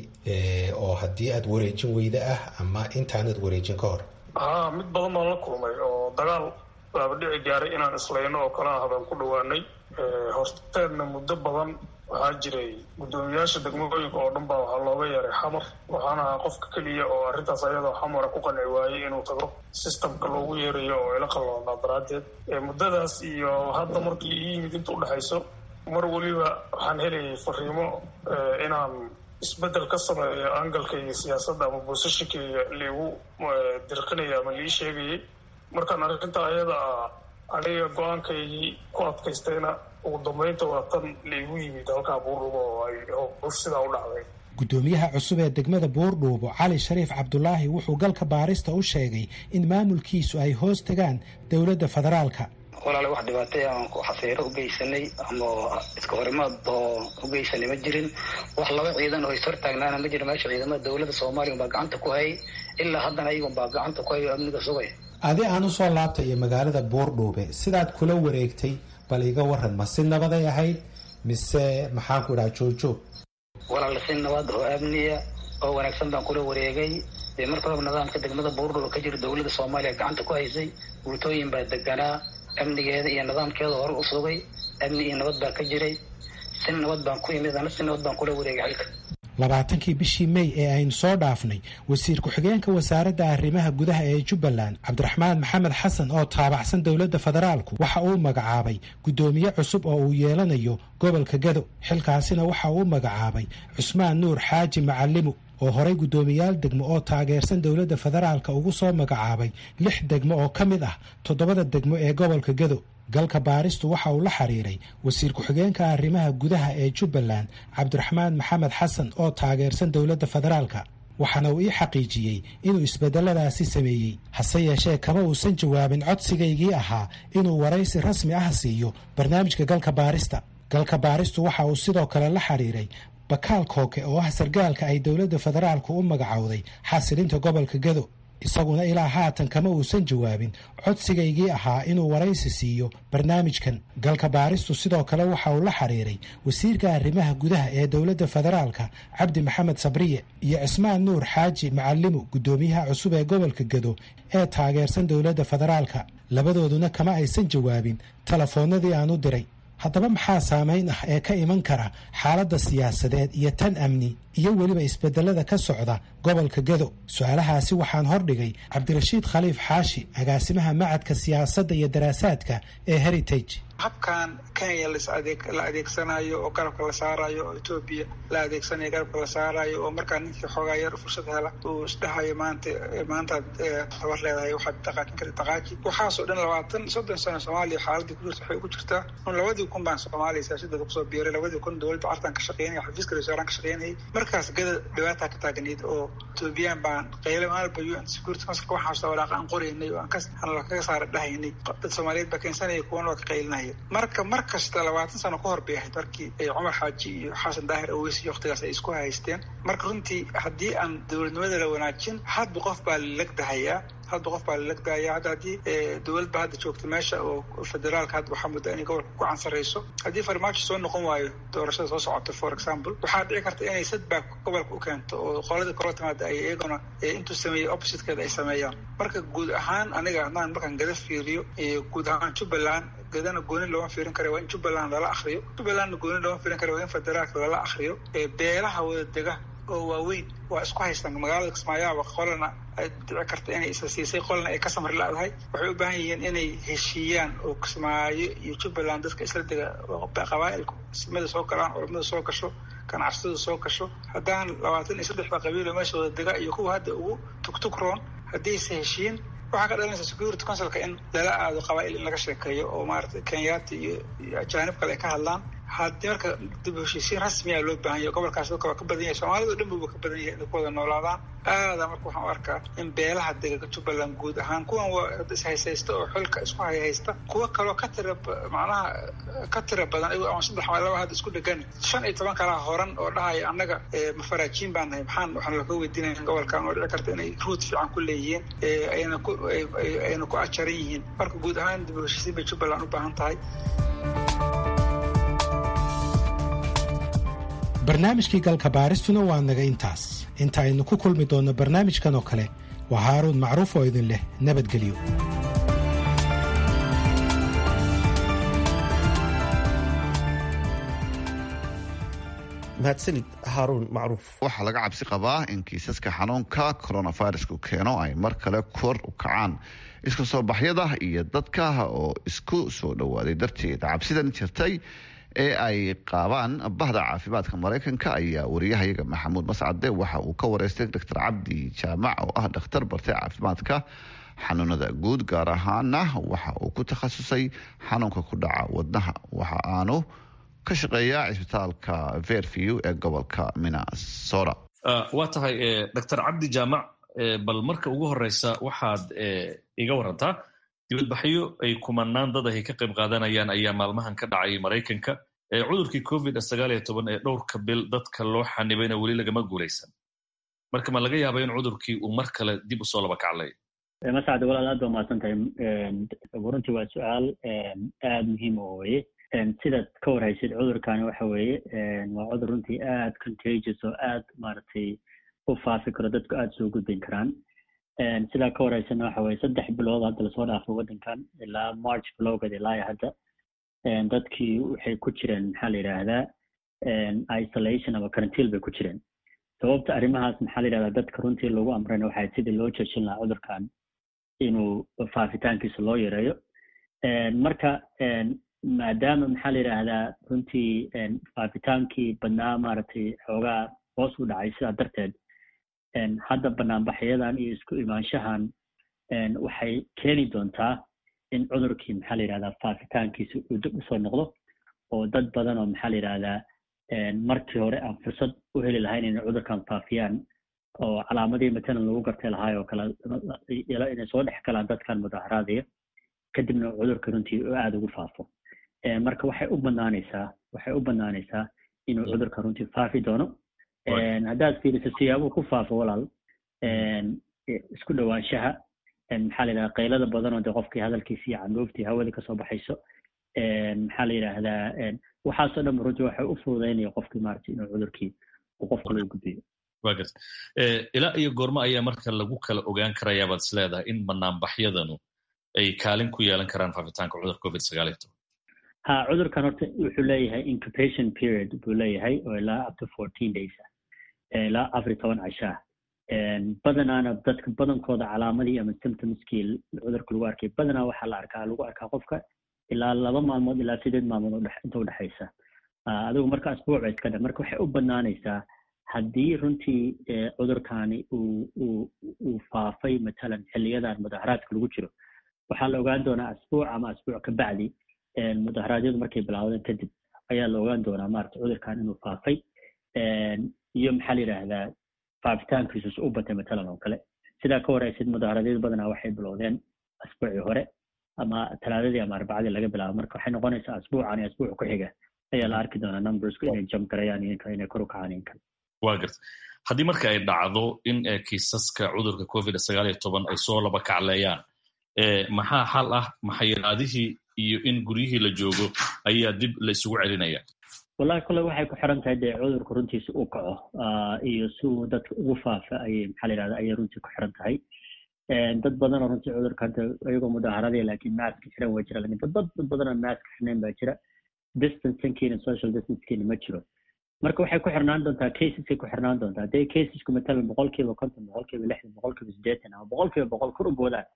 oo haddii aada wareejin weyda ah ama intaanad wareejin ka hor haa mid badan baan la kulmay oo dagaal baaba dhici gaaray inaan islayno oo kale ah baan ku dhawaanay horteedna muddo badan waxaa jiray guddoomiyaasha degmooyinka oo dhan baa waxaa looga yeeray xamar waxaana ahaa qofka keliya oo arrintaas ayadoo xamara ku qanci waayey inuu tago systemka loogu yeerayo oo ila qalloonaa daraaddeed muddadaas iyo hadda markii ii yimid inta udhexayso mar weliba waxaan helayay fariimo inaan isbeddel ka sameeyo angalkayga siyaasadda ama boosashinkayga liigu dirqinaya ama lii sheegayay markaan arrintaa ayada ah aniga go-aankaygii ku adkaystayna ugu dambeynta waa tan laigu yimid halkaa buurdhubo oo ay howsh sidaa u dhacday guddoomiyaha cusub ee degmada buurdhuubo cali shariif cabdulaahi wuxuu galka baarista u sheegay in maamulkiisu ay hoos tagaan dowladda federaalka walaale wax dhibaatay aan xafiiro u geysanay ama iska horimaad oo u geysanay ma jirin wax laba ciidan oo is hortaagnaana ma jiro meesha ciidamada dowladda soomaaliya baa gacanta ku hayay ilaa haddana ayagun baa gacanta ku hayo amniga sugay adi aan usoo laabtayo magaalada buurdhuube sidaad kula wareegtay bal iga waran ma si nabaday ahayd mise maxaanku idhaha joogjoog walaale si nabad oo amniya oo wanaagsan baan kula wareegay dee marka horeba nidaamka degmada buurdhuube ka jira dowladda soomaaliya gacanta ku haysay guutooyin baa deganaa amnigeeda iyo nidaamkeeda hore u sugay amni iyo nabad baa ka jiray si nabad baan ku imid ana si nabad baan kula wareegay xilka labaatankii bishii may ee aynu soo dhaafnay wasiir ku-xigeenka wasaaradda arrimaha gudaha ee jubbaland cabdiraxmaan maxamed xasan oo taabacsan dowladda federaalku waxa uu magacaabay guddoomiye cusub oo uu yeelanayo gobolka gado xilkaasina waxa uu magacaabay cusmaan nuur xaaji macalimu oo horay guddoomiyaal degmo oo taageersan dowladda federaalka ugu soo magacaabay lix degmo oo ka mid ah toddobada degmo ee gobolka gado galka baaristu waxa uu la xiriiray wasiir ku-xigeenka arrimaha gudaha ee jubbaland cabdiraxmaan maxamed xasan oo taageersan dowladda federaalka waxaana uu ii xaqiijiyey inuu isbedeladaasi sameeyey hase yeeshee kama uusan jawaabin codsigaygii ahaa inuu waraysi rasmi ah siiyo barnaamijka galka baarista galka baaristu waxa uu sidoo kale la xiriiray bakaal kooke oo ah sargaalka ay dowladda federaalku u magacowday xasilinta gobolka gado isaguna ilaa haatan kama uusan jawaabin codsigaygii ahaa inuu waraysi siiyo barnaamijkan galka baaristu sidoo kale waxa uu la xiriiray wasiirka arrimaha gudaha ee dowladda federaalka cabdi maxamed sabriye iyo cismaan nuur xaaji macalimu guddoomiyaha cusub ee gobolka gado ee taageersan dowladda federaalka labadooduna kama aysan jawaabin telefoonnadii aan u diray haddaba maxaa saamayn ah ee ka iman kara xaaladda siyaasadeed iyo tan amni iyo weliba isbedelada ka socda gobolka gado su-aalahaasi waxaan hordhigay cabdirashiid khaliif xaashi agaasimaha macadka siyaasadda iyo daraasaadka ee heritage habkan kenya la adeegsanayo oo garabka la saarayo oo etoobiya la adeegsanayo garabka la saarayo oo markaa ninkii xoogaa yar fursad hela uu isdhahayo maanta maantaad tabar leedahay waxaad dhaqaajin karta dhaqaaji waxaasoo dhan labaatan soddon sano soomaaliya xaaladii ku jirta waxay ugu jirtaa un labadii kun baan soomaaliya siyaasadeeda kusoo biiray labadii kun dowladda cartan ka shaqeynaya xafiiska ra-iisul ka shaqeynayay markaas gada dhibaataa ka taagnayd oo etoobiyaan baan qayle maalba u n security councilka waxaan xasuusta walaaqa aan qoraynay oo aan ka kaga saara dhahaynay dad soomaaliyeed baa keensanaya kuwana waa ka qaylinaya marka mar kasta labaatan sano ka hor bay ahayd markii cumar xaaji iyo xasan daahir aweys iyo waktigaas ay isku haysteen marka runtii haddii aan dowladnimada la wanaajin hadba qof baa lalegdahayaa hadba qof baa lalegdahaya hadda haddii dowlad ba hadda joogta meesha oo federaalka hadda waxaa mudda inay gobolka ku cansarayso haddii farmaajo soo noqon waayo doorashada soo socota for example waxaa dhici karta inay sadback gobolka u keento oo qoladii kala timaada ay iyaguna intuu sameeyey oppositekeeda ay sameeyaan marka guud ahaan aniga haddaan markaan gada fiiriyo guud ahaan jubbaland gadana gooni looma fiirin kara waa in jubbaland lala akriyo jubbalandna gooni looma fiirin kara waa in federaalka lala akriyo beelaha wada dega oo waaweyn waa isku haystaan magaalada kismaayaaba qolana ay dhici karta inay isa siisay qolna ay ka samri la-dahay waxay u baahan yihiin inay heshiiyaan oo kismaayo iyo jubbaland dadka isla dega qabaa'ilku ismada soo galaan culamada soo gasho ganacsatadu soo gasho haddaan labaatan iyo saddexda qabiilo meesha wada dega iyo kuwa hadda ugu tugtugroon haddaysa heshiin waxaa ka dhalanaysa security councilka in lala aado qabaa'il in laga sheekeeyo oo maarata kenyaati iyo ajaanib kale ay ka hadlaan haddii marka dib heshiisiin rasmiya loo baahan yahay gobolkaas dadka waa ka badan yahay soomaalida dhan buba ka badan yahay inay ku wada noolaadaan aada marka waxaan u arkaa in beelaha dega jubbaland guud ahaan kuwan waa ishaysaysta oo xilka isku hayhaysta kuwa kaloo ka tira macnaha ka tira badan iyago ama saddex ama laba hadda isku dhegan shan iyo toban kalaa horan oo dhahaya annaga mafaraajiin baan nahay maxaan waxaan laga weydiinaya gobolkan oo dhici karta inay ruut fiican ku leeyihiin ayna ku ayna ku ajaran yihiin marka guud ahaan dib heshiisiin bay jubbaland u baahan tahay barnaamijkii galka baaristuna waa naga intaas inta aynu ku kulmi doonno barnaamijkan oo kale waa haaruun macruuf oo idin leh nabadgelyo mahadsanid haaruun macruuf waxaa laga cabsi qabaa in kiisaska xanuunka coronavirusku keeno ay mar kale kor u kacaan iska soo baxyada iyo dadka oo isku soo dhowaaday darteed cabsidan jirtay ee ay qaabaan bahda caafimaadka maraykanka ayaa wariyahayaga maxamuud mascade waxa uu ka wareystay doctor cabdi jaamac oo ah dhakhtar bartay caafimaadka xanuunada guud gaar ahaana waxa uu ku takhasusay xanuunka ku dhaca wadnaha waxa aanu ka shaqeeyaa cisbitaalka verview ee gobolka minnesota waa tahay doctor cabdi jaamac bal marka ugu horeysa waxaad iga warantaa dibadbaxyo ay kumanaan dad ahy ka qayb qaadanayaan ayaa maalmahan ka dhacay maraykanka cudurkii covid sagaal iyo toban ee dhowrka bil dadka loo xanibayna weli lagama guulaysan marka ma laga yaaba in cudurkii uu mar kale dib usoo laba kaclay masacde walaal aad ba mahadsan tahay runtii waa su-aal aad muhiim oo weye sidaad ka warhaysid cudurkani waxa weeye waa cudur runtii aad contagious oo aad maaragtay u faafi karo dadku aad soo gudbin karaan sidaa ka waraysana waxa weye saddex bilood hadda lasoo dhaafo waddankan ilaa march bilowgeed ilaa hadda dadkii waxay ku jireen maxaa la yidhaahdaa isolation ama karantiil bay ku jireen sababta arrimahaas maxaa la yidhahdaa dadka runtii lagu amrayna waxay sidii loo joojin lahaa cudurkan inuu faafitaankiisa loo yareeyo marka maadaama maxaa la yidhaahdaa runtii faafitaankii badnaa maaragtay xoogaa hoos u dhacay sidaa darteed hadda banaanbaxyadan iyo isku imaanshahan waxay keeni doontaa in cudurkii maxaa la yidhahdaa faafitaankiisa uu dib usoo noqdo oo dad badan oo maxaa la yidhahdaa markii hore aan fursad u heli lahayn inay cudurkan faafiyaan oo calaamadihii matalan lagu gartay lahaay oo kale inay soo dhex galaan dadkan mudaharaadaya kadibna cudurka runtii oo aada ugu faafo marka waxay u banaanaysaa waxay u banaanaysaa inuu cudurka runtii faafi doono haddaad fiiriso siyaabuu ku faafo walaal isku dhowaanshaha maxaa la yidhahdaa qaylada badan oo dee qofkii hadalkiisi iyo candhuuftii hawada kasoo baxayso maxaa la yidhaahdaa waxaasoo dhan runtii waxay u fududaynaya qofkii maaragtay inuu cudurkii uu qofka loo gudbiyo wa garta ilaa iyo goormo ayaa marka lagu kala ogaan karayaa baad is leedahay in banaanbaxyadanu ay kaalin ku yeelan karaan faafitaanka cudurka covid sagaal iyo toban ha cudurkan horta wuxuu leeyahay incubation period buu leeyahay oo ilaa up to fourteen days ah ilaa afar iyo toban cashaa badanaana dadka badankooda calaamadii ama symptomskii cudurka lagu arkay badanaa waxaa la arkaa lagu arkaa qofka ilaa laba maalmood ilaa sideed maalmood inta udhexaysa adigu marka asbuuc ba iska dha marka waxay u banaanaysaa haddii runtii cudurkani uu uu uu faafay matalan xiliyadan mudaharaadka lagu jiro waxaa la ogaan doonaa asbuuc ama asbuuc ka bacdi mudaharaadyadu markay bilaawdeen kadib ayaa la ogaan doonaa maarata cudurkan inuu faafay iyo maxaa la yidhaahdaa faafitaankiisus u batay matalan oo kale sidaa ka waraysid mudaharaadyadu badanaa waxay bilowdeen asbuucii hore ama talaadadii ama arbacadii laga bilaabo marka waxay noqonaysaa asbuucan iyo asbuuc ku xiga ayaa la arki doonaa numbersku inay jump garayaan iyo inay kor u kacaan iyo kale wa garta haddii marka ay dhacdo in kiisaska cudurka covid sagaal iyo toban ay soo laba kacleeyaan maxaa xal ah maxayiraadihii iyo in guryihii la joogo ayaa dib la isugu celinaya wallahi kole waxay ku xiran tahay dee cudurka runtiisa uu kaco iyo si uu dadka ugu faafa ayay maxaa la yidhahda ayay runtii ku xiran tahay dad badan oo runtii cudurka hadda iyagoo mudaaharadaya laakiin maaska xiran waa jira lakin dad dad badan oo maaska xirnayn baa jira distancekiina social distancekiina ma jiro marka waxay ku xirnaan doontaa caseskay ku xirnaan doontaa hadday casesku matalan boqolkiiba konton boqolkiiba lixdan boqolkiiba siddeetan ama boqolkiiba boqol kor u boodaan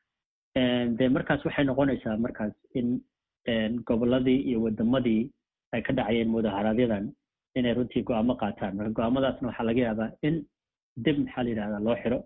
de markaas waxay noqonaysaa markaas in goboladii iyo wadamadii ay ka dhacayeen mudaharaaadyadan inay runtii go-aamo qaataan marka go-aamadaasna waxaa laga yaabaa in dib maxaa la yidhahdaa loo xiro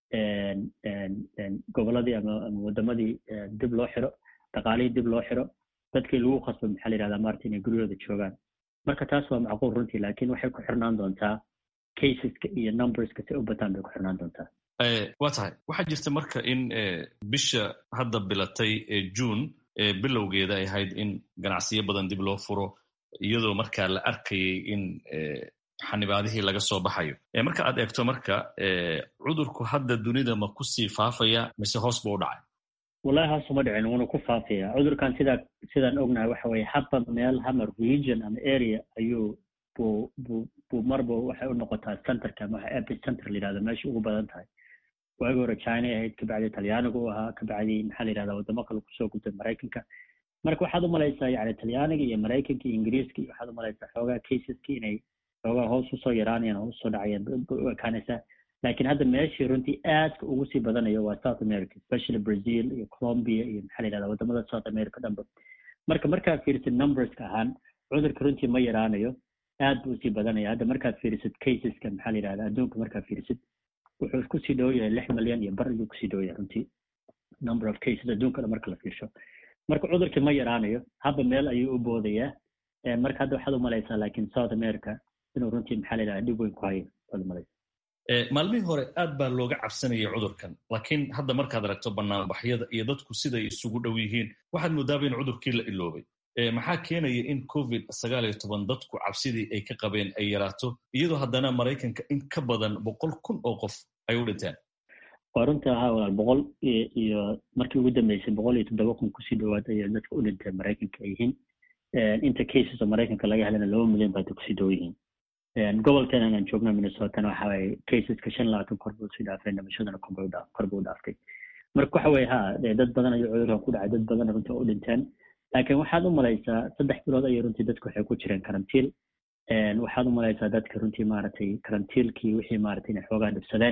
goboladii ama ama wadamadii dib loo xiro dhaqaalihii dib loo xiro dadkii lagu khasbo maxaa la yidhahdaa maarata inay guryahooda joogaan marka taas waa macquul runtii laakiin waxay ku xirnaan doontaa caseska iyo numberska si u bataan bay ku xirnaan doontaa waa tahay waxaa jirta marka in bisha hadda bilatay june bilowgeeda ay ahayd in ganacsiyo badan dib loo furo iyadoo markaa la arkayay in xanibaadihii laga soo baxayo marka aad eegto marka cudurku hadda dunida ma kusii faafaya mise hoos buu u dhacay wallahi hoos uma dhicin wuuna ku faafaya cudurkan sidaa sidaan ognahay waxa weye haba meel hama region ama area ayuu buu buu buu marba waxay u noqotaa centerka ama waxa epicenter la yidhahdo meesha ugu badan tahay waagi hore china ahayd kabacdi talyaaniga u ahaa kabacdi maxaa la yidhahda wadamo kale kusoo gudbay maraykanka marka waxaad umalaysaa yani talyaaniga iyo maraykanka iyo ingiriiska iyo waxaad umalaysaa xoogaa caseski inay xoogaa hoos usoo yaraanayaan hoos usoo dhacayaan u ekaanaysaa laakiin hadda meeshii runtii aadka ugu sii badanayo waa south america especially brazil iyo colombia iyo maxaa la yidhahda wadamada south america dhanba marka markaad fiirisid numberska ahaan cudurka runtii ma yaraanayo aad buu usii badanaya hadda markaad fiirisid caseska maxaa la yidhahda adduunka markaad fiirisid wuxuu kusii dhow yahay lix milyan iyo bar ayuu kusii dhow yahay runtii number of cases adduunka dhan marka la fiirsho marka cudurkii ma yaraanayo haba meel ayuu u boodayaa marka hadda waxaad umalaysaa laakiin south america inuu runtii maxaa la yidhahda dhib weyn ku hayo waad umalaysaa maalmihii hore aad baa looga cabsanayay cudurkan laakiin hadda markaad aragto banaanbaxyada iyo dadku siday isugu dhow yihiin waxaad moodaaba in cudurkii la iloobay maxaa keenaya in covid sagaal iyo toban dadku cabsidii ay ka qabeen ay yaraato iyadoo haddana maraykanka in ka badan boqol kun oo qof ay u dhinteen waa runtii ahaa walaal boqol iyo markii ugu dambeysay boqol iyo toddoba kun kusii dhowaad ayay dadka u dhinteen maraykanka ay yihiin inta cases oo maraykanka laga helana laba milyan baa kusii dhow yihiin gobolkan aan joogno minnesotana waxa waye caseska shan labaatan kor buu sii dhaafay dhimashadana kor buu dhaaftay marka waxa weye ha dad badan ayuu cudurkan ku dhacay dad badan runtii oo u dhinteen laakiin waxaad u malaysaa saddex bilood ayay runtii dadku waxay ku jireen karantiil waxaad u malaysaa dadka runtii maaragtay karantiilkii wixii maaragtay inay xoogaa dhibsadeen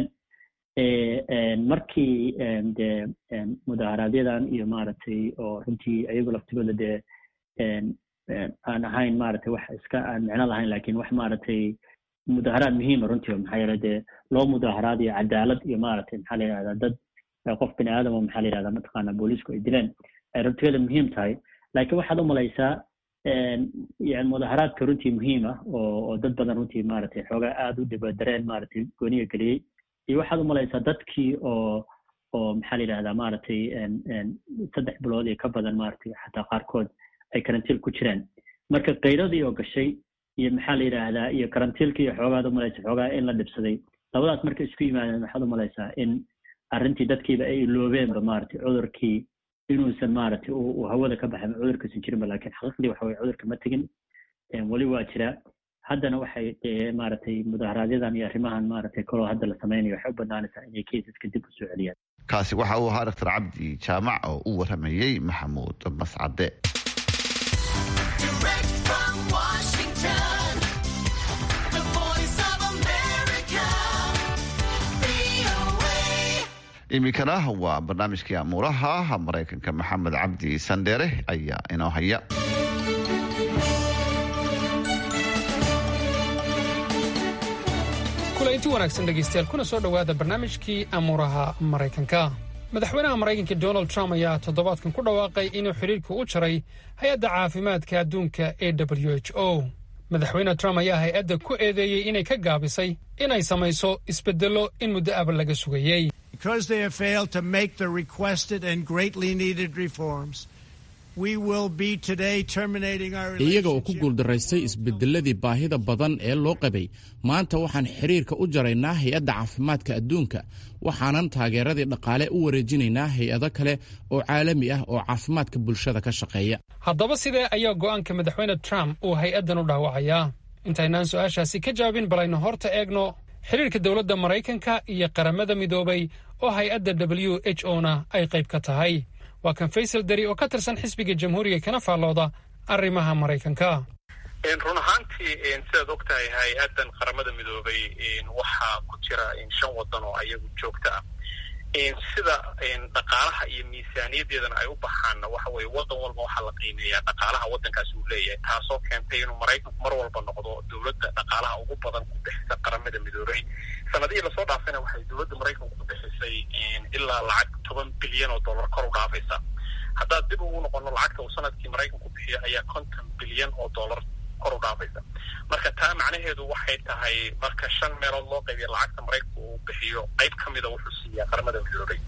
markii dee mudaharaaadyadan iyo maaragtay oo runtii ayagu laftigooda dee aan ahayn maaragtay wax iska aan micno lahayn laakiin wax maaragtay mudaharaad muhiima runtii maxaa yeele dee loo mudaharaadayo cadaalad iyo maaragtay maxaa la yidhahdaa dad qof bini aadam oo maxaa la yidhahdaa mataqaana booliisku ay dileen ay runtigeeda muhiim tahay laakiin waxaad u malaysaa yani mudaharaadka runtii muhiim ah oo oo dad badan runtii maaragtay xoogaa aada u dhibadareen maaragtay gooniga geliyey iyo waxaad u malaysaa dadkii oo oo maxaa la yidhahdaa maaragtay saddex bilood iyo ka badan maaragtay xataa qaarkood ay karantiil ku jiraan marka kayradii oo gashay iyo maxaa la yidhaahdaa iyo karantiilkii iyo xoogaad u malaysa xoogaa in la dhibsaday labadaas marka isku yimaadeen waxaad u malaysaa in arrintii dadkiiba ay iloobeenba maaragtay cudurkii inuusan maaragtay uu hawada ka baxay cudurkausan jirinba laakiin xaqiiqdii waxa weye cudurka ma tegin weli waa jira haddana waxay maaragtay mudaharaaadyadan iyo arrimahan maaragtay kaloo hadda la samaynayo waxay u banaanaysaa inay caseska dib usoo celiyaan kaasi waxa uu ahaa doctor cabdi jaamac oo u waramayey maxamuud mascade iminkana waa barnaamijkii amuuraha maraykanka maxamed cabdi sandheere ayaa inoo haya kulainti wanaagsan dhegaystayaal kuna soo dhowaada barnaamijkii amuuraha maraykanka madaxweynaha maraykanka donald trump ayaa toddobaadkan ku dhawaaqay inuu xidhiirka u jaray hay-adda caafimaadka adduunka ee w h o madaxweyne trump ayaa hay-adda ku eedeeyey inay ka gaabisay inay samayso isbeddello in muddo aba laga sugayey Because they have failed to make the requested and greatly needed reforms, we will be today terminating our iyaga oo ku guuldaraystay isbedeladii baahida badan ee loo qabay maanta waxaan xiriirka u jaraynaa hay-adda caafimaadka adduunka waxaanan taageeradii dhaqaale u wareejinaynaa hay-ado kale oo caalami ah oo caafimaadka bulshada ka shaqeeya haddaba sidee ayaa go'aanka madaxweyne trump uu hay-addan u dhaawacayaa intaynaan su-aashaasi ka jawaabin balaynu horta eegno xiriirka dowladda maraykanka iyo qaramada midoobay oo hay-adda w h o na ay qayb ka tahay waa kan faysal dari oo ka tirsan xisbiga jamhuuriga kana faallooda arrimaha maraykanka run ahaantii sidaad og tahay hay-addan qaramada midoobay waxaa ku jira shan waddan oo ayagu joogto ah sida dhaqaalaha iyo miisaaniyaddeedana ay u baxaanna waxa weye waddan walba waxaa la qiimeeyaa dhaqaalaha waddankaasi uu leeyahay taasoo keentay inuu maraykanku mar walba noqdo dowladda dhaqaalaha ugu badan ku bixisa qaramada midoobay sanadihii lasoo dhaafayna waxay dowladda maraykanku ku bixisay ilaa lacag toban bilyan oo dollar kor u dhaafaysa haddaad dib ugu noqono lacagta uu sanadkii maraykanku bixiyo ayaa konton bilyan oo dollar kor u dhaafaysa marka taa macnaheedu waxay tahay marka shan meelood loo qaybiya lacagta maraykanku uu bixiyo qayb ka mida wuxuu siiyaa qaramada midoobay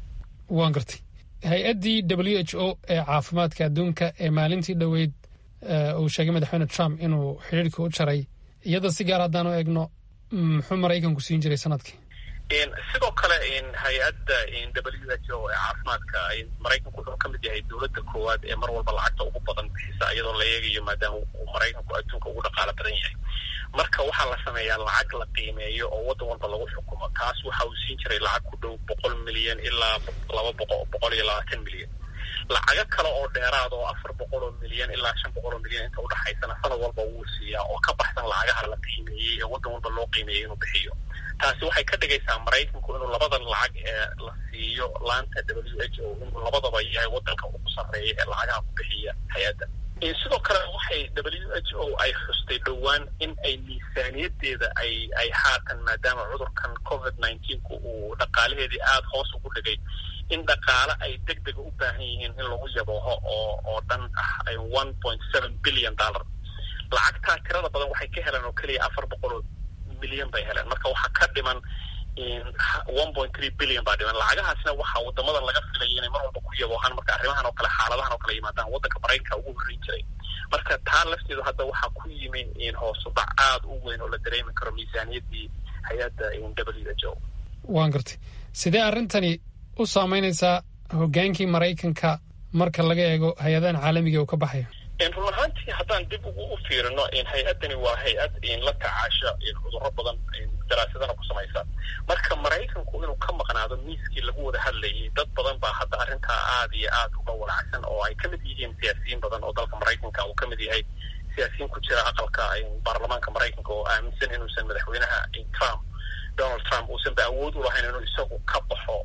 waan gartay hay-addii w h o ee caafimaadka adduunka ee maalintii dhoweyd uu sheegay madaxweyne trump inuu xidhiirka u jaray iyada si gaar haddaan u eegno muxuu maraykanku siin jiray sanadkii sidoo kale hay-adda w h o ee caafimaadka maraykanku wuxuu ka mid yahay dowladda koowaad ee mar walba lacagta ugu badan bixisa iyadoo la eegayo maadaama uu maraykanku adduunka ugu dhaqaalo badan yahay marka waxaa la sameeyaa lacag la qiimeeyo oo waddan walba lagu xukumo taas waxa uu siin jiray lacag ku dhow boqol milyan ilaa laba boqo boqol iyo labaatan milyan lacago kale oo dheeraad oo afar boqol oo milyan ilaa shan boqol oo milyan inta udhexaysana sanad walba wuu siiyaa oo ka baxsan lacagaha la qiimeeyey ee waddan walba loo qiimeeyey inuu bixiyo taasi waxay ka dhigaysaa maraykanku inuu labadan lacag ee la siiyo laanta w h o inuu labadaba yahay waddanka ugu sarreeya ee lacagaha ku bixiya hay-adda sidoo kale waxay w h o ay xustay dhowaan in ay miisaaniyadeeda ay ay haatan maadaama cudurkan covid nineteenku uu dhaqaalaheedii aada hoos ugu dhigay in dhaqaale ay deg dega u baahan yihiin in lagu yabooho oo oo dhan ah one point seven billion dollar lacagtaa tirada badan waxay ka heleen oo keliya afar boqol oo milyan bay heleen marka waxaa ka dhiman one point three billion baa dhiman lacagahaasna waxaa wadamada laga filaya inay mar walba ku yaboohaan marka arrimahan oo kale xaaladahan oo kale yimaadaan waddanka maraykanka ugu horreyn jiray marka taa lafteedu hadda waxaa ku yimi hoosudac aada u weyn oo la dareemi karo miisaaniyadii hay-adda w h o waan gartay sidee arrintani u saameynaysaa hoggaankii maraykanka marka laga eego hay-adahan caalamiga uu ka baxayo run ahaantii haddaan dib ugu u fiirino hay-addani waa hay-ad la tacaasha cudurro badan daraasadana ku samaysa marka maraykanku inuu ka maqnaado miiskii lagu wada hadlayay dad badan baa hadda arrintaa aada iyo aada uga walacsan oo ay ka mid yihiin siyaasiyiin badan oo dalka maraykanka uu ka mid yahay siyaasiyiin ku jira aqalka baarlamaanka maraykanka oo aaminsan inuusan madaxweynaha trump donald trump uusan ba awood u lahayn inuu isagu ka baxo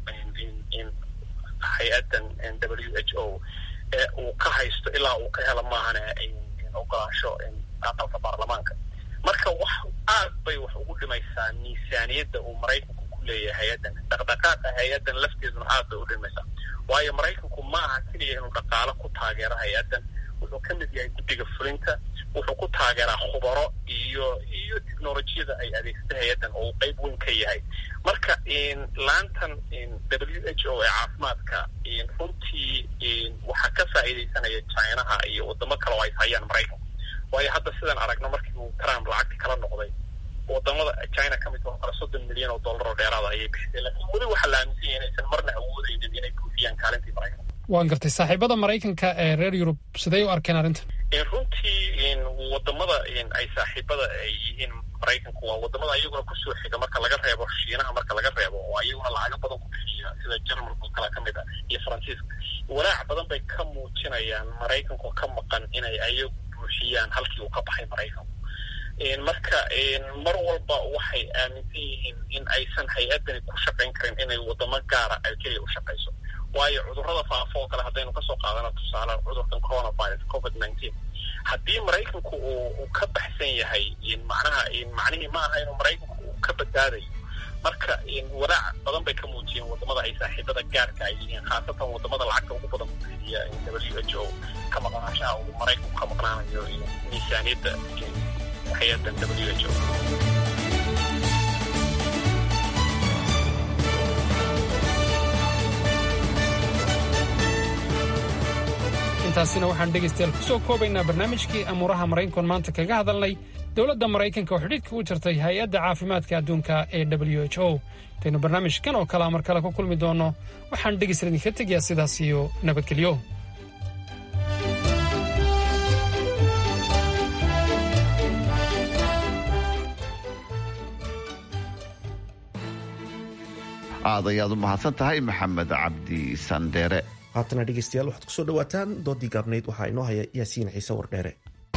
hay-addan w h o ee uu ka haysto ilaa uu ka helo maahane ogolaansho aqalka baarlamaanka marka wax aad bay wax ugu dhimaysaa miisaaniyadda uu maraykanku ku leeyahay hay-addan dhaqdhaqaaqa hay-addan lafteeduna aad bay u dhimaysaa waayo maraykanku ma aha keliya inuu dhaqaalo ku taageero hay-addan wuxuu ka mid yahay guddiga fulinta wuxuu ku taageeraa khubaro iyo iyo technolojiyada ay adeegsata hay-addan oo uu qeyb weyn ka yahay marka laantan w h o ee caafimaadka runtii waxaa ka faa'iidaysanaya chinaha iyo wadamo kale oo ay hayaan maraykanku waayo hadda sidaan aragno markii uu trump lacagti kala noqday wadamada china ka mid oo kale soddon milyan oo dollar oo dheeraada ayay bixisay laakiin weli waxaa la aaminsan yahay inaysan marna awoodeynin inay buufiyaan kaalintii maraykanka waan gartay saaxiibada maraykanka ee reer yurub siday u arkeen arrintan runtii wadamada ay saaxiibada ay yihiin maraykanku waa wadamada ayaguna kusoo xiga marka laga reebo shiinaha marka laga reebo oo ayaguna lacago badan ku bixiya sida jarmalka oo kale kamid ah iyo faransiiska walaac badan bay ka muujinayaan maraykanku ka maqan inay ayagu buuxiyaan halkii uu ka baxay maraykanku marka mar walba waxay aaminsan yihiin in aysan hay-addani ku shaqayn karin inay wadamo gaara ay keliya u shaqayso waayo cudurrada faafo oo kale haddaynu kasoo qaadano tusaale cudurkan coronavirus covid nineteen haddii maraykanku uu uu ka baxsan yahay macnaha macnihii ma aha inuu maraykanku uu ka badbaadayo marka walaac badan bay ka muujiyeen wadamada ay saaxiibada gaarka ay yihiin khaasatan wadamada lacagta ugu badan kubixiya w h o ka maqnaashaha uu maraykanku ka maqnaanayo miisaaniyadda hay-addan w h o intaasina waxaan dhegaystayaal ku soo koobaynaa barnaamijkii amuuraha maraykankoon maanta kaga hadalnay dowladda maraykanka oo xidhiidhka u jirtay hay-adda caafimaadka adduunka ee w h o intaynu barnaamijkan oo kalea mar kale ku kulmi doonno waxaan dhegaystayaal idinka tegayaa sidaas iyo nabadgelyo aad ayaad u mahadsan tahay maxamed cabdi sandheere haatana dhegeystayaal waxaad kusoo dhawaataan doodii gaabnayd waxaa inoo haya yaasiin ciise wardheere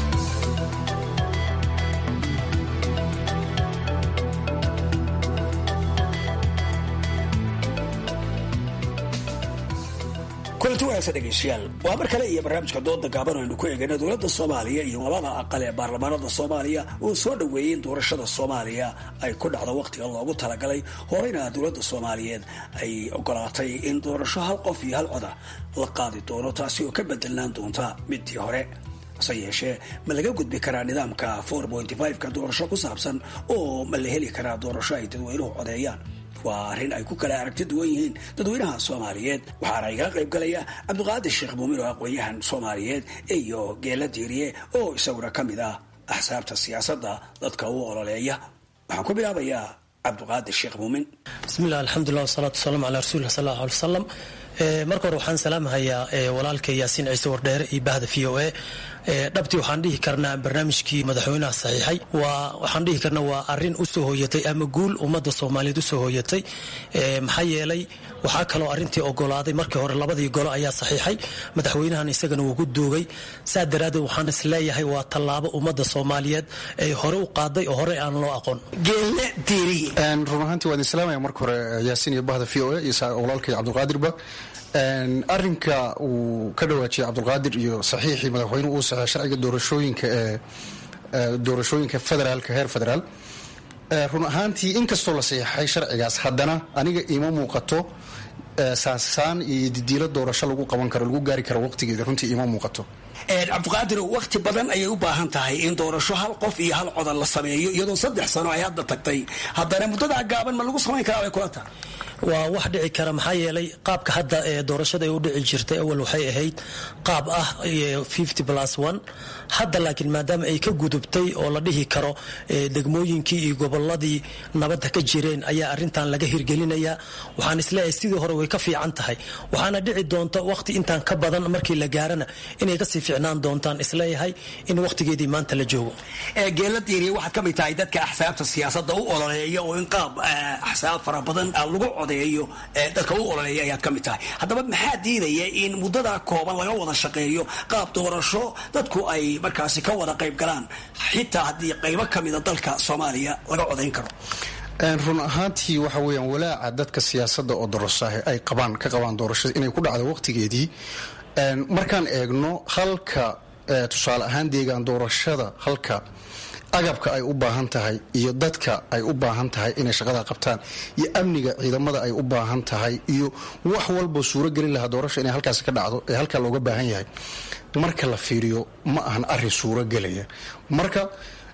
kulanti wanaagsan dhegeystayaal waa mar kale iyo barnaamijka dooda gaaban aynu ku eegayna dowladda soomaaliya iyo labada aqal ee baarlamaanada soomaaliya oo soo dhoweeyey in doorashada soomaaliya ay ku dhacdo wakhtiga loogu talagalay horeyna dowladda soomaaliyeed ay ogolaatay in doorasho hal qof iyo hal coda la qaadi doono taasi oo ka bedelnaan doonta midii hore hase yeeshee ma laga gudbi karaa nidaamka ka doorasho ku saabsan oo ma la heli karaa doorasho ay dadweynuhu codeeyaan waa arrin ay ku kala aragti duwan yihiin dadweynaha soomaaliyeed waxaana igala qayb galaya cabdiqaadir sheekh muumin oo aqoon-yahan soomaaliyeed iyo geela diiriye oo isaguna ka mid ah axsaabta siyaasadda dadka u ololeeya waxaan ku bilaabayaa cabdiqaadir sheekh muumin bismillah alxamdulilah wasalaatu wasalaamu calaa rasuulillah sal allahu alay wasalam marka hore waxaan salaamahayaa walaalka yaasiin ciise wardheere iyo bahda v o a dhabtii waxaan dhihi karnaa barnaamijkii madaxweynaha saxiixay waa waxaan dhihi karnaa waa arin usoo hooyatay ama guul ummadda soomaaliyeed usoo hooyatay maxaa yeelay waxaa kaloo arintii ogolaaday markii hore labadii golo ayaa saxiixay madaxweynahan isagana wuu ku duugay saa daraaddeed waxaan is leeyahay waa tallaabo ummadda soomaaliyeed ay hore u qaaday oo hore aan loo aqoon geelle diiri run ahaantii waan idin salaamaya marka hore yaasiin iyo bahda v o a iyo walaalkay cabdulqaadirba arinka uu ka dhawaajiyay cabdulqaadir iyo saxiixii madaxweynuhu uu saxay sharciga doorashooyinka ee doorashooyinka federaalka heer federaal run ahaantii inkastoo la saxiixay sharcigaas haddana aniga iima muuqato saansaan iyo didiilo doorasho lagu qaban karo lagu gaari karo waqtigeeda runtii iima muuqato cabdiqaadir waqti badan ayay u baahan tahay in doorasho hal qof iyo hal codan la sameeyo iyadoo saddex sano ay hadda tagtay haddana muddadaa gaaban ma lagu samayn karaa bay kula tahay waa wax dhici kara maxaa yeelay qaabka hadda ee doorashada ay u dhici jirtay awal waxay ahayd qaab ah hadda laakiin maadaama ay ka gudubtay oo la dhihi karo degmooyinkii iyo goboladii nabadda ka jireen ayaa arintan laga hirgelinaya waxaan isleeyahay sidii hore way ka fiican tahay waxaana dhici doonta waqti intaan ka badan markii la gaarana inay kasii fiicnaan doontaan isleeyahay in waqtigeedii maanta la joogo geeladiiri waxaad ka mid tahay dadka axsaabta siyaasada u ololeeya oo in qaab axsaab fara badan lagu codeeyo dadka u ololeeya ayaad ka mid tahay haddaba maxaa diidaya in muddadaa kooban laga wada shaqeeyo qaab doorasho dadku ay markaasi ka wada qayb galaan xitaa haddii qaybo ka mida dalka soomaaliya laga codayn karo run ahaantii waxa weeyaan walaaca dadka siyaasadda oo dorosaah ay qabaan ka qabaan doorashada inay ku dhacdo waqtigeedii markaan eegno halka tusaale ahaan deegaan doorashada halka agabka ay u baahan tahay iyo dadka ay u baahan tahay inay shaqada qabtaan iyo amniga ciidamada ay u baahan tahay iyo wax walba suuragelin lahaa doorasha inay halkaasi ka dhacdo ee halkaa looga baahan yahay marka la fiiriyo ma ahan arin suuragelaya marka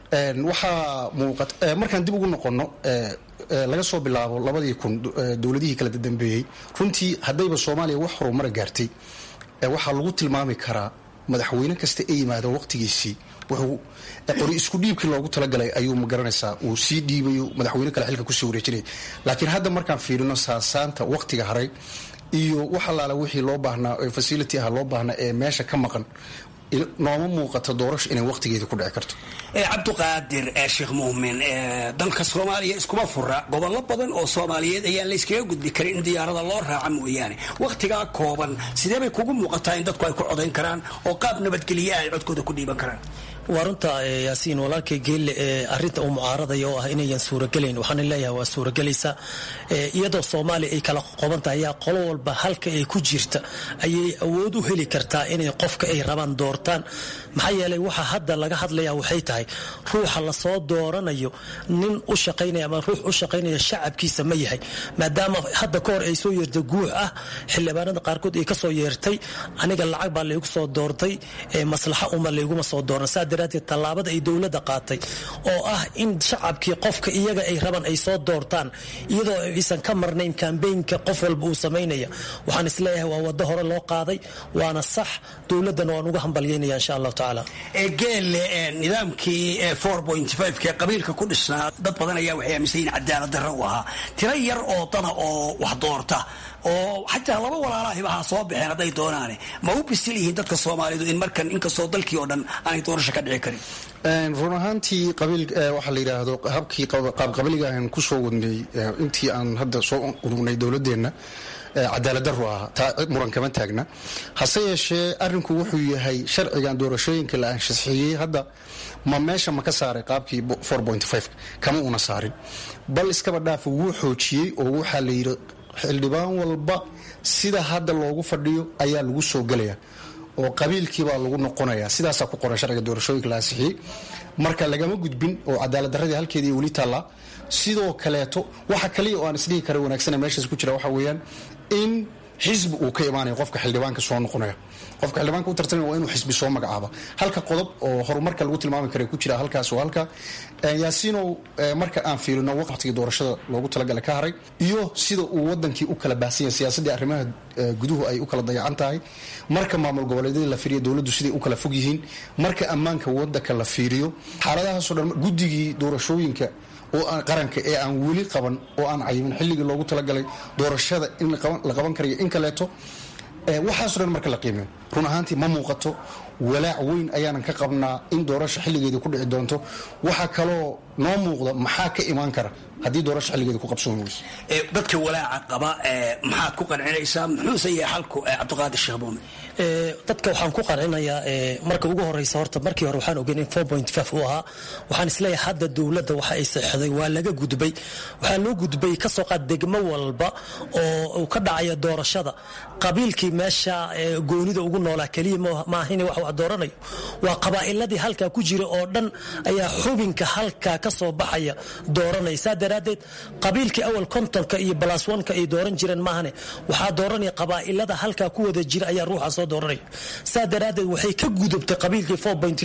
waxaa muuqat markaan dib ugu noqono laga soo bilaabo labadii kun dowladihii kala dambeeyey runtii haddayba soomaaliya wax horumara gaartay waxaa lagu tilmaami karaa madaxweyne kasta ee yimaado waqtigiisii wuxuu qori isku dhiibkii loogu talagalay ayuu magaranaysaa uu sii dhiibayo madaxweyne kale xilka kusii wareejinaya laakiin hadda markaan fiirino saasaanta waqtiga haray iyo wax allaala wixii loo baahnaa facility ah loo baahnaa ee meesha ka maqan nooma muuqato doorasho inay waqtigeeda ku dhici karto cabdiqaadir sheekh muumin dalka soomaaliya iskuma fura gobollo badan oo soomaaliyeed ayaan layskaga gudbi karin in diyaarada loo raaca mooyaane wakhtigaa kooban sidee bay kugu muuqataa in dadku ay ku codayn karaan oo qaab nabadgelye ay codkooda ku dhiiban karaan waa runta yaasiin walaalkay geelle ee arinta uu mucaaradaya oo ah inayan suuragelayn waxaana leeyahay waa suuragelaysa iyadoo soomaaliya ay kala qoban tahay ayaa qolo walba halka ay ku jirta ayay awood u heli kartaa inay qofka ay rabaan doortaan maxaa yeelay waxa hadda laga hadlaya waxay tahay ruuxa lasoo dooranayo nin u shaqaynaya ama ruux u shaqaynaya shacabkiisa ma yahay maadaama hadda ka hor ay soo yeertay guux ah xildhibaanada qaarkood ay kasoo yeertay aniga lacag baa laygu soo doortay maslaxa uma layguma soo dooran saa daraateed tallaabada ay dowladda qaatay oo ah in shacabkii qofka iyaga ay rabaan ay soo doortaan iyadoo aysan ka marnayn kambeynka qof walba uu samaynaya waxaan isleeyahay waa wado hore loo qaaday waana sax dowladdana waan uga hambalyeynaya insha allahu tacaala geelle nidaamkii ke qabiilka ku dhisnaa dad badan ayaa waxay aaminsan yihin cadaalad darro u ahaa tiro yar oo dana oo wax doorta oo xataa laba walaalahiba ha soo baxeen hadday doonaane ma u bisil yihiin dadka soomaalidu in markan inkastoo dalkii oo dhan aanay doorasho ka dhici karin run ahaantii qabiil waxaa la yidhaahdo habkii qaabqabiliga aan kusoo wadnay intii aan hadda soo urugnay dowladeenna cadaalad daru ah taa muran kama taagna hase yeeshee arinku wuxuu yahay sharcigan doorashooyinka la anshaxeeyey hadda ma meesha ma ka saaray qaabkii kama una saarin bal iskaba dhaafa wuu xoojiyey oo waxaa la yidhi xildhibaan walba sida hadda loogu fadhiyo ayaa lagu soo gelaya oo qabiilkiibaa lagu noqonaya sidaasaa ku qoran sharciga doorashooyinka la ansixiyey marka lagama gudbin oo cadaalad daradii halkeedii weli taallaa sidoo kaleeto waxa kaliya oo aan isdhihi kara wanaagsana meeshaas ku jira waxa weeyaan in xisbi uu ka imaanayo qofka xildhibaanka soo noqonaya qofka xildhibaanka u tartamaya waa inuu xisbi soo magacaaba halka qodob oo horumarka lagu tilmaami kara ku jira halkaas oo halka yaasiinow marka aan fiirino waqtigii doorashada loogu talagala ka haray iyo sida uu wadankii u kala baahsan yahay siyaasaddii arrimaha guduhu ay u kala dayacan tahay marka maamul goboleedyadii la fiiriyo dowladdu siday u kala fog yihiin marka ammaanka wadanka la fiiriyo xaaladahaasoo dhan guddigii doorashooyinka oo aan qaranka ee aan weli qaban oo aan cayimin xilligii loogu talagalay doorashada in la qaban karayo in kaleeto waxaaso dhan marka la qiimeyo run ahaantii ma muuqato walaac weyn ayaanan ka qabnaa in doorasha xilligeeda ku dhici doonto waxaa kaloo noo muuqda maxaa ka imaan kara haddii doorasha xilligeeda ku qabsoomi weyso dadka walaaca qaba maxaad ku qancinaysaa muxuuse yahay xalku cabdiqaadir sheekh muumin dadka waxaan ku qancinayaa marka ugu horeysa horta markii hore waxaan ogeyn in uu ahaa waxaan isleeyahay hadda dowladda waxa ay saxday waa laga gudbay waxaa loo gudbay kasoo qaad degmo walba oo uu ka dhacaya doorashada qabiilkii meesha goonida ugu noolaa keliya maahin wax wax dooranayo waa qabaa'iladii halkaa ku jira oo dhan ayaa xubinka halkaa ka soo baxaya dooranaya saa daraaddeed qabiilkii awal kontonka iyo balaswanka ay dooran jireen maahane waxaa dooranaya qabaa'ilada halkaa ku wada jira ayaa ruuxa soo dooranaya saa daraaddeed waxay ka gudubtay qabiilkii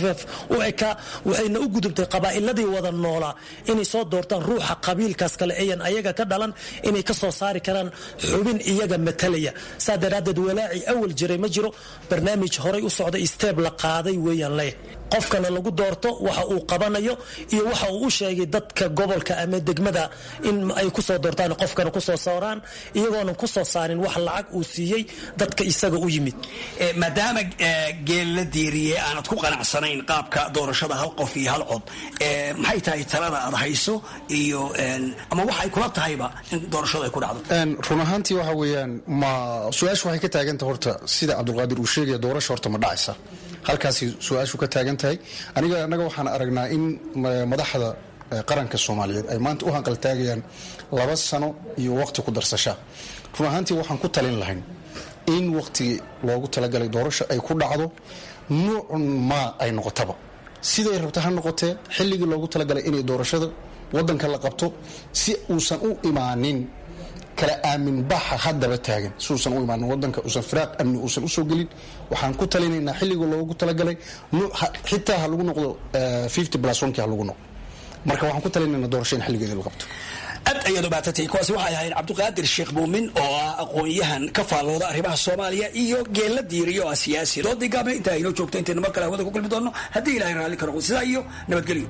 u ekaa waxayna u gudubtay qabaa'iladii wada noolaa inay soo doortaan ruuxa qabiilkaas kale ayan ayaga ka dhalan inay ka soo saari karaan xubin iyaga matalaya saa daraaddeed walaacii awal jiray ma jiro barnaamij horay u socda steeb la qaaday weeyaan leh qofkana lagu doorto waxa uu qabanayo iyo waxa uu u sheegay dadka gobolka ama degmada in ay kusoo doortaan qofkana kusoo saaraan iyagoonan kusoo saarin wax lacag uu siiyey dadka isaga u yimid maadaama geel la diiriyey aanad ku qanacsanayn qaabka doorashada hal qof iyo hal cod maxay tahay talada aad hayso iyo ama waxay kula tahayba in doorashadu ay ku dhacdo run ahaantii waxa weeyaan ma su-aashu waxay ka taagantah horta sida cabdulqaadir uu sheegaya doorasha horta ma dhacaysa halkaasi su-aashu ka taagan tahay aniga annaga waxaan aragnaa in madaxda qaranka soomaaliyeed ay maanta u hanqaltaagayaan laba sano iyo waqti ku darsasha run ahaantii waxaan ku talin lahayn in waqtigii loogu talagalay doorasha ay ku dhacdo nuucun maa ay noqotaba siday rabta ha noqotee xilligii loogu talagalay inay doorashada wadanka la qabto si uusan u imaanin kala aamin baxa haddaba taagan si uusan u imaanin wadanka uusan firaaq amni uusan usoo gelin waxaan ku talinaynaa xilligii loogu talagalay xitaa ha lagu noqdo plus onki ha lagu noqdo marka waxaan ku talinaynaa doorasho in xilligeeda la qabto aad ayaad ubaatantay kuwaasi waxay ahayd cabdiqaadir sheekh muumin oo ah aqoon-yahan ka faallooda arrimaha soomaaliya iyo geella diiriyo ah siyaasi doodii gaabne intaa inoo joogto intaynu mar kale hawada ku kulmi doonno haddii ilahay raalli ka noqdo sidaa iyo nabadgelyo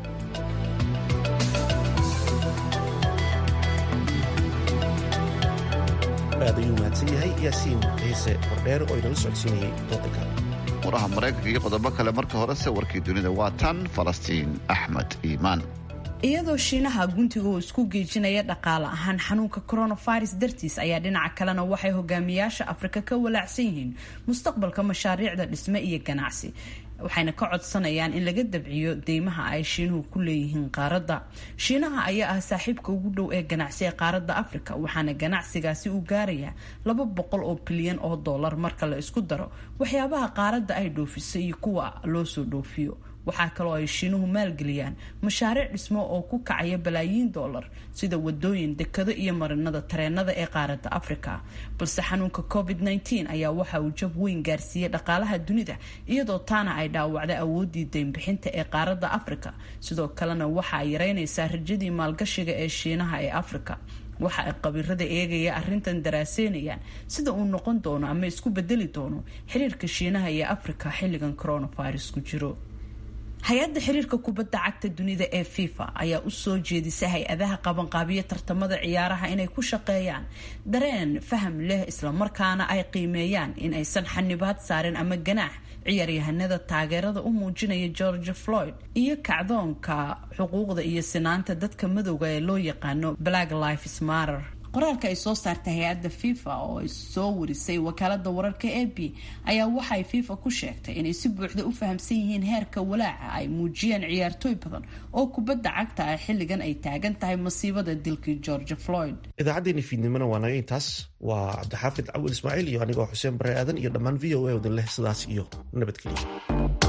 aad ayuu mahadsan yahay yaasiin ciise hordheer oo inala socodsiinayay doodanka waraha maraykanka iyo qodobo kale marka horese warkii dunida waa tan falastiin axmed iimaan iyadoo shiinaha guntiga uu isku geejinaya dhaqaale ahaan xanuunka coronavirus dartiis ayaa dhinaca kalena waxay hogaamiyaasha afrika ka walaacsan yihiin mustaqbalka mashaariicda dhisme iyo ganacsi waxayna ka codsanayaan in laga dabciyo deymaha ay shiinuhu ku leeyihiin qaaradda shiinaha ayaa ah saaxiibka ugu dhow ee ganacsi ee qaaradda afrika waxaana ganacsigaasi uu gaarayaa laba boqol oo bilyan oo dollar marka la isku daro waxyaabaha qaaradda ay dhoofiso iyo kuwa loo soo dhoofiyo waxaa kaloo ay shiinuhu maalgeliyaan mashaariic dhismo oo ku kacaya balaayiin dollar sida wadooyin dekado iyo marinada tareenada ee qaaradda afrika balse xanuunka covid -19 ayaa waxa uu jab weyn gaarsiiyey dhaqaalaha dunida iyadoo taana ay dhaawacday awoodii deynbixinta ee qaaradda afrika sidoo kalena waxa ay yareynaysaa rajadii maalgashiga ee shiinaha ee afrika waxa ay qabiirada eegaya arrintan daraaseynayaan sida uu noqon doono ama isku bedeli doono xiriirka shiinaha iyo afrika xilligan coronavirus ku jiro hay-adda xiriirka kubadda cagta dunida ee fifa ayaa u soo jeedisay hay-adaha qabanqaabiya tartamada ciyaaraha inay ku shaqeeyaan dareen faham leh islamarkaana ay qiimeeyaan in aysan xanibaad saarin ama ganaax ciyaaryahanada taageerada u muujinaya george floyd iyo kacdoonka xuquuqda iyo sinaanta dadka madowga ee loo yaqaano black lives matter qoraalka ay soo saartay hay-adda fifa oo ay soo warisay wakaalada wararka a b ayaa waxay fifa ku sheegtay inay si buuxda u fahamsan yihiin heerka walaaca ay muujiyeen ciyaartooy badan oo kubadda cagta ah xilligan ay taagan tahay masiibada dilkii george floyd idaacaddeenii fiidnimona waa naga intaas waa cabdixaafid cawil ismaaciil iyo anigoo xuseen bare aadan iyo dhammaan v o a odin leh sidaas iyo nabadgelyo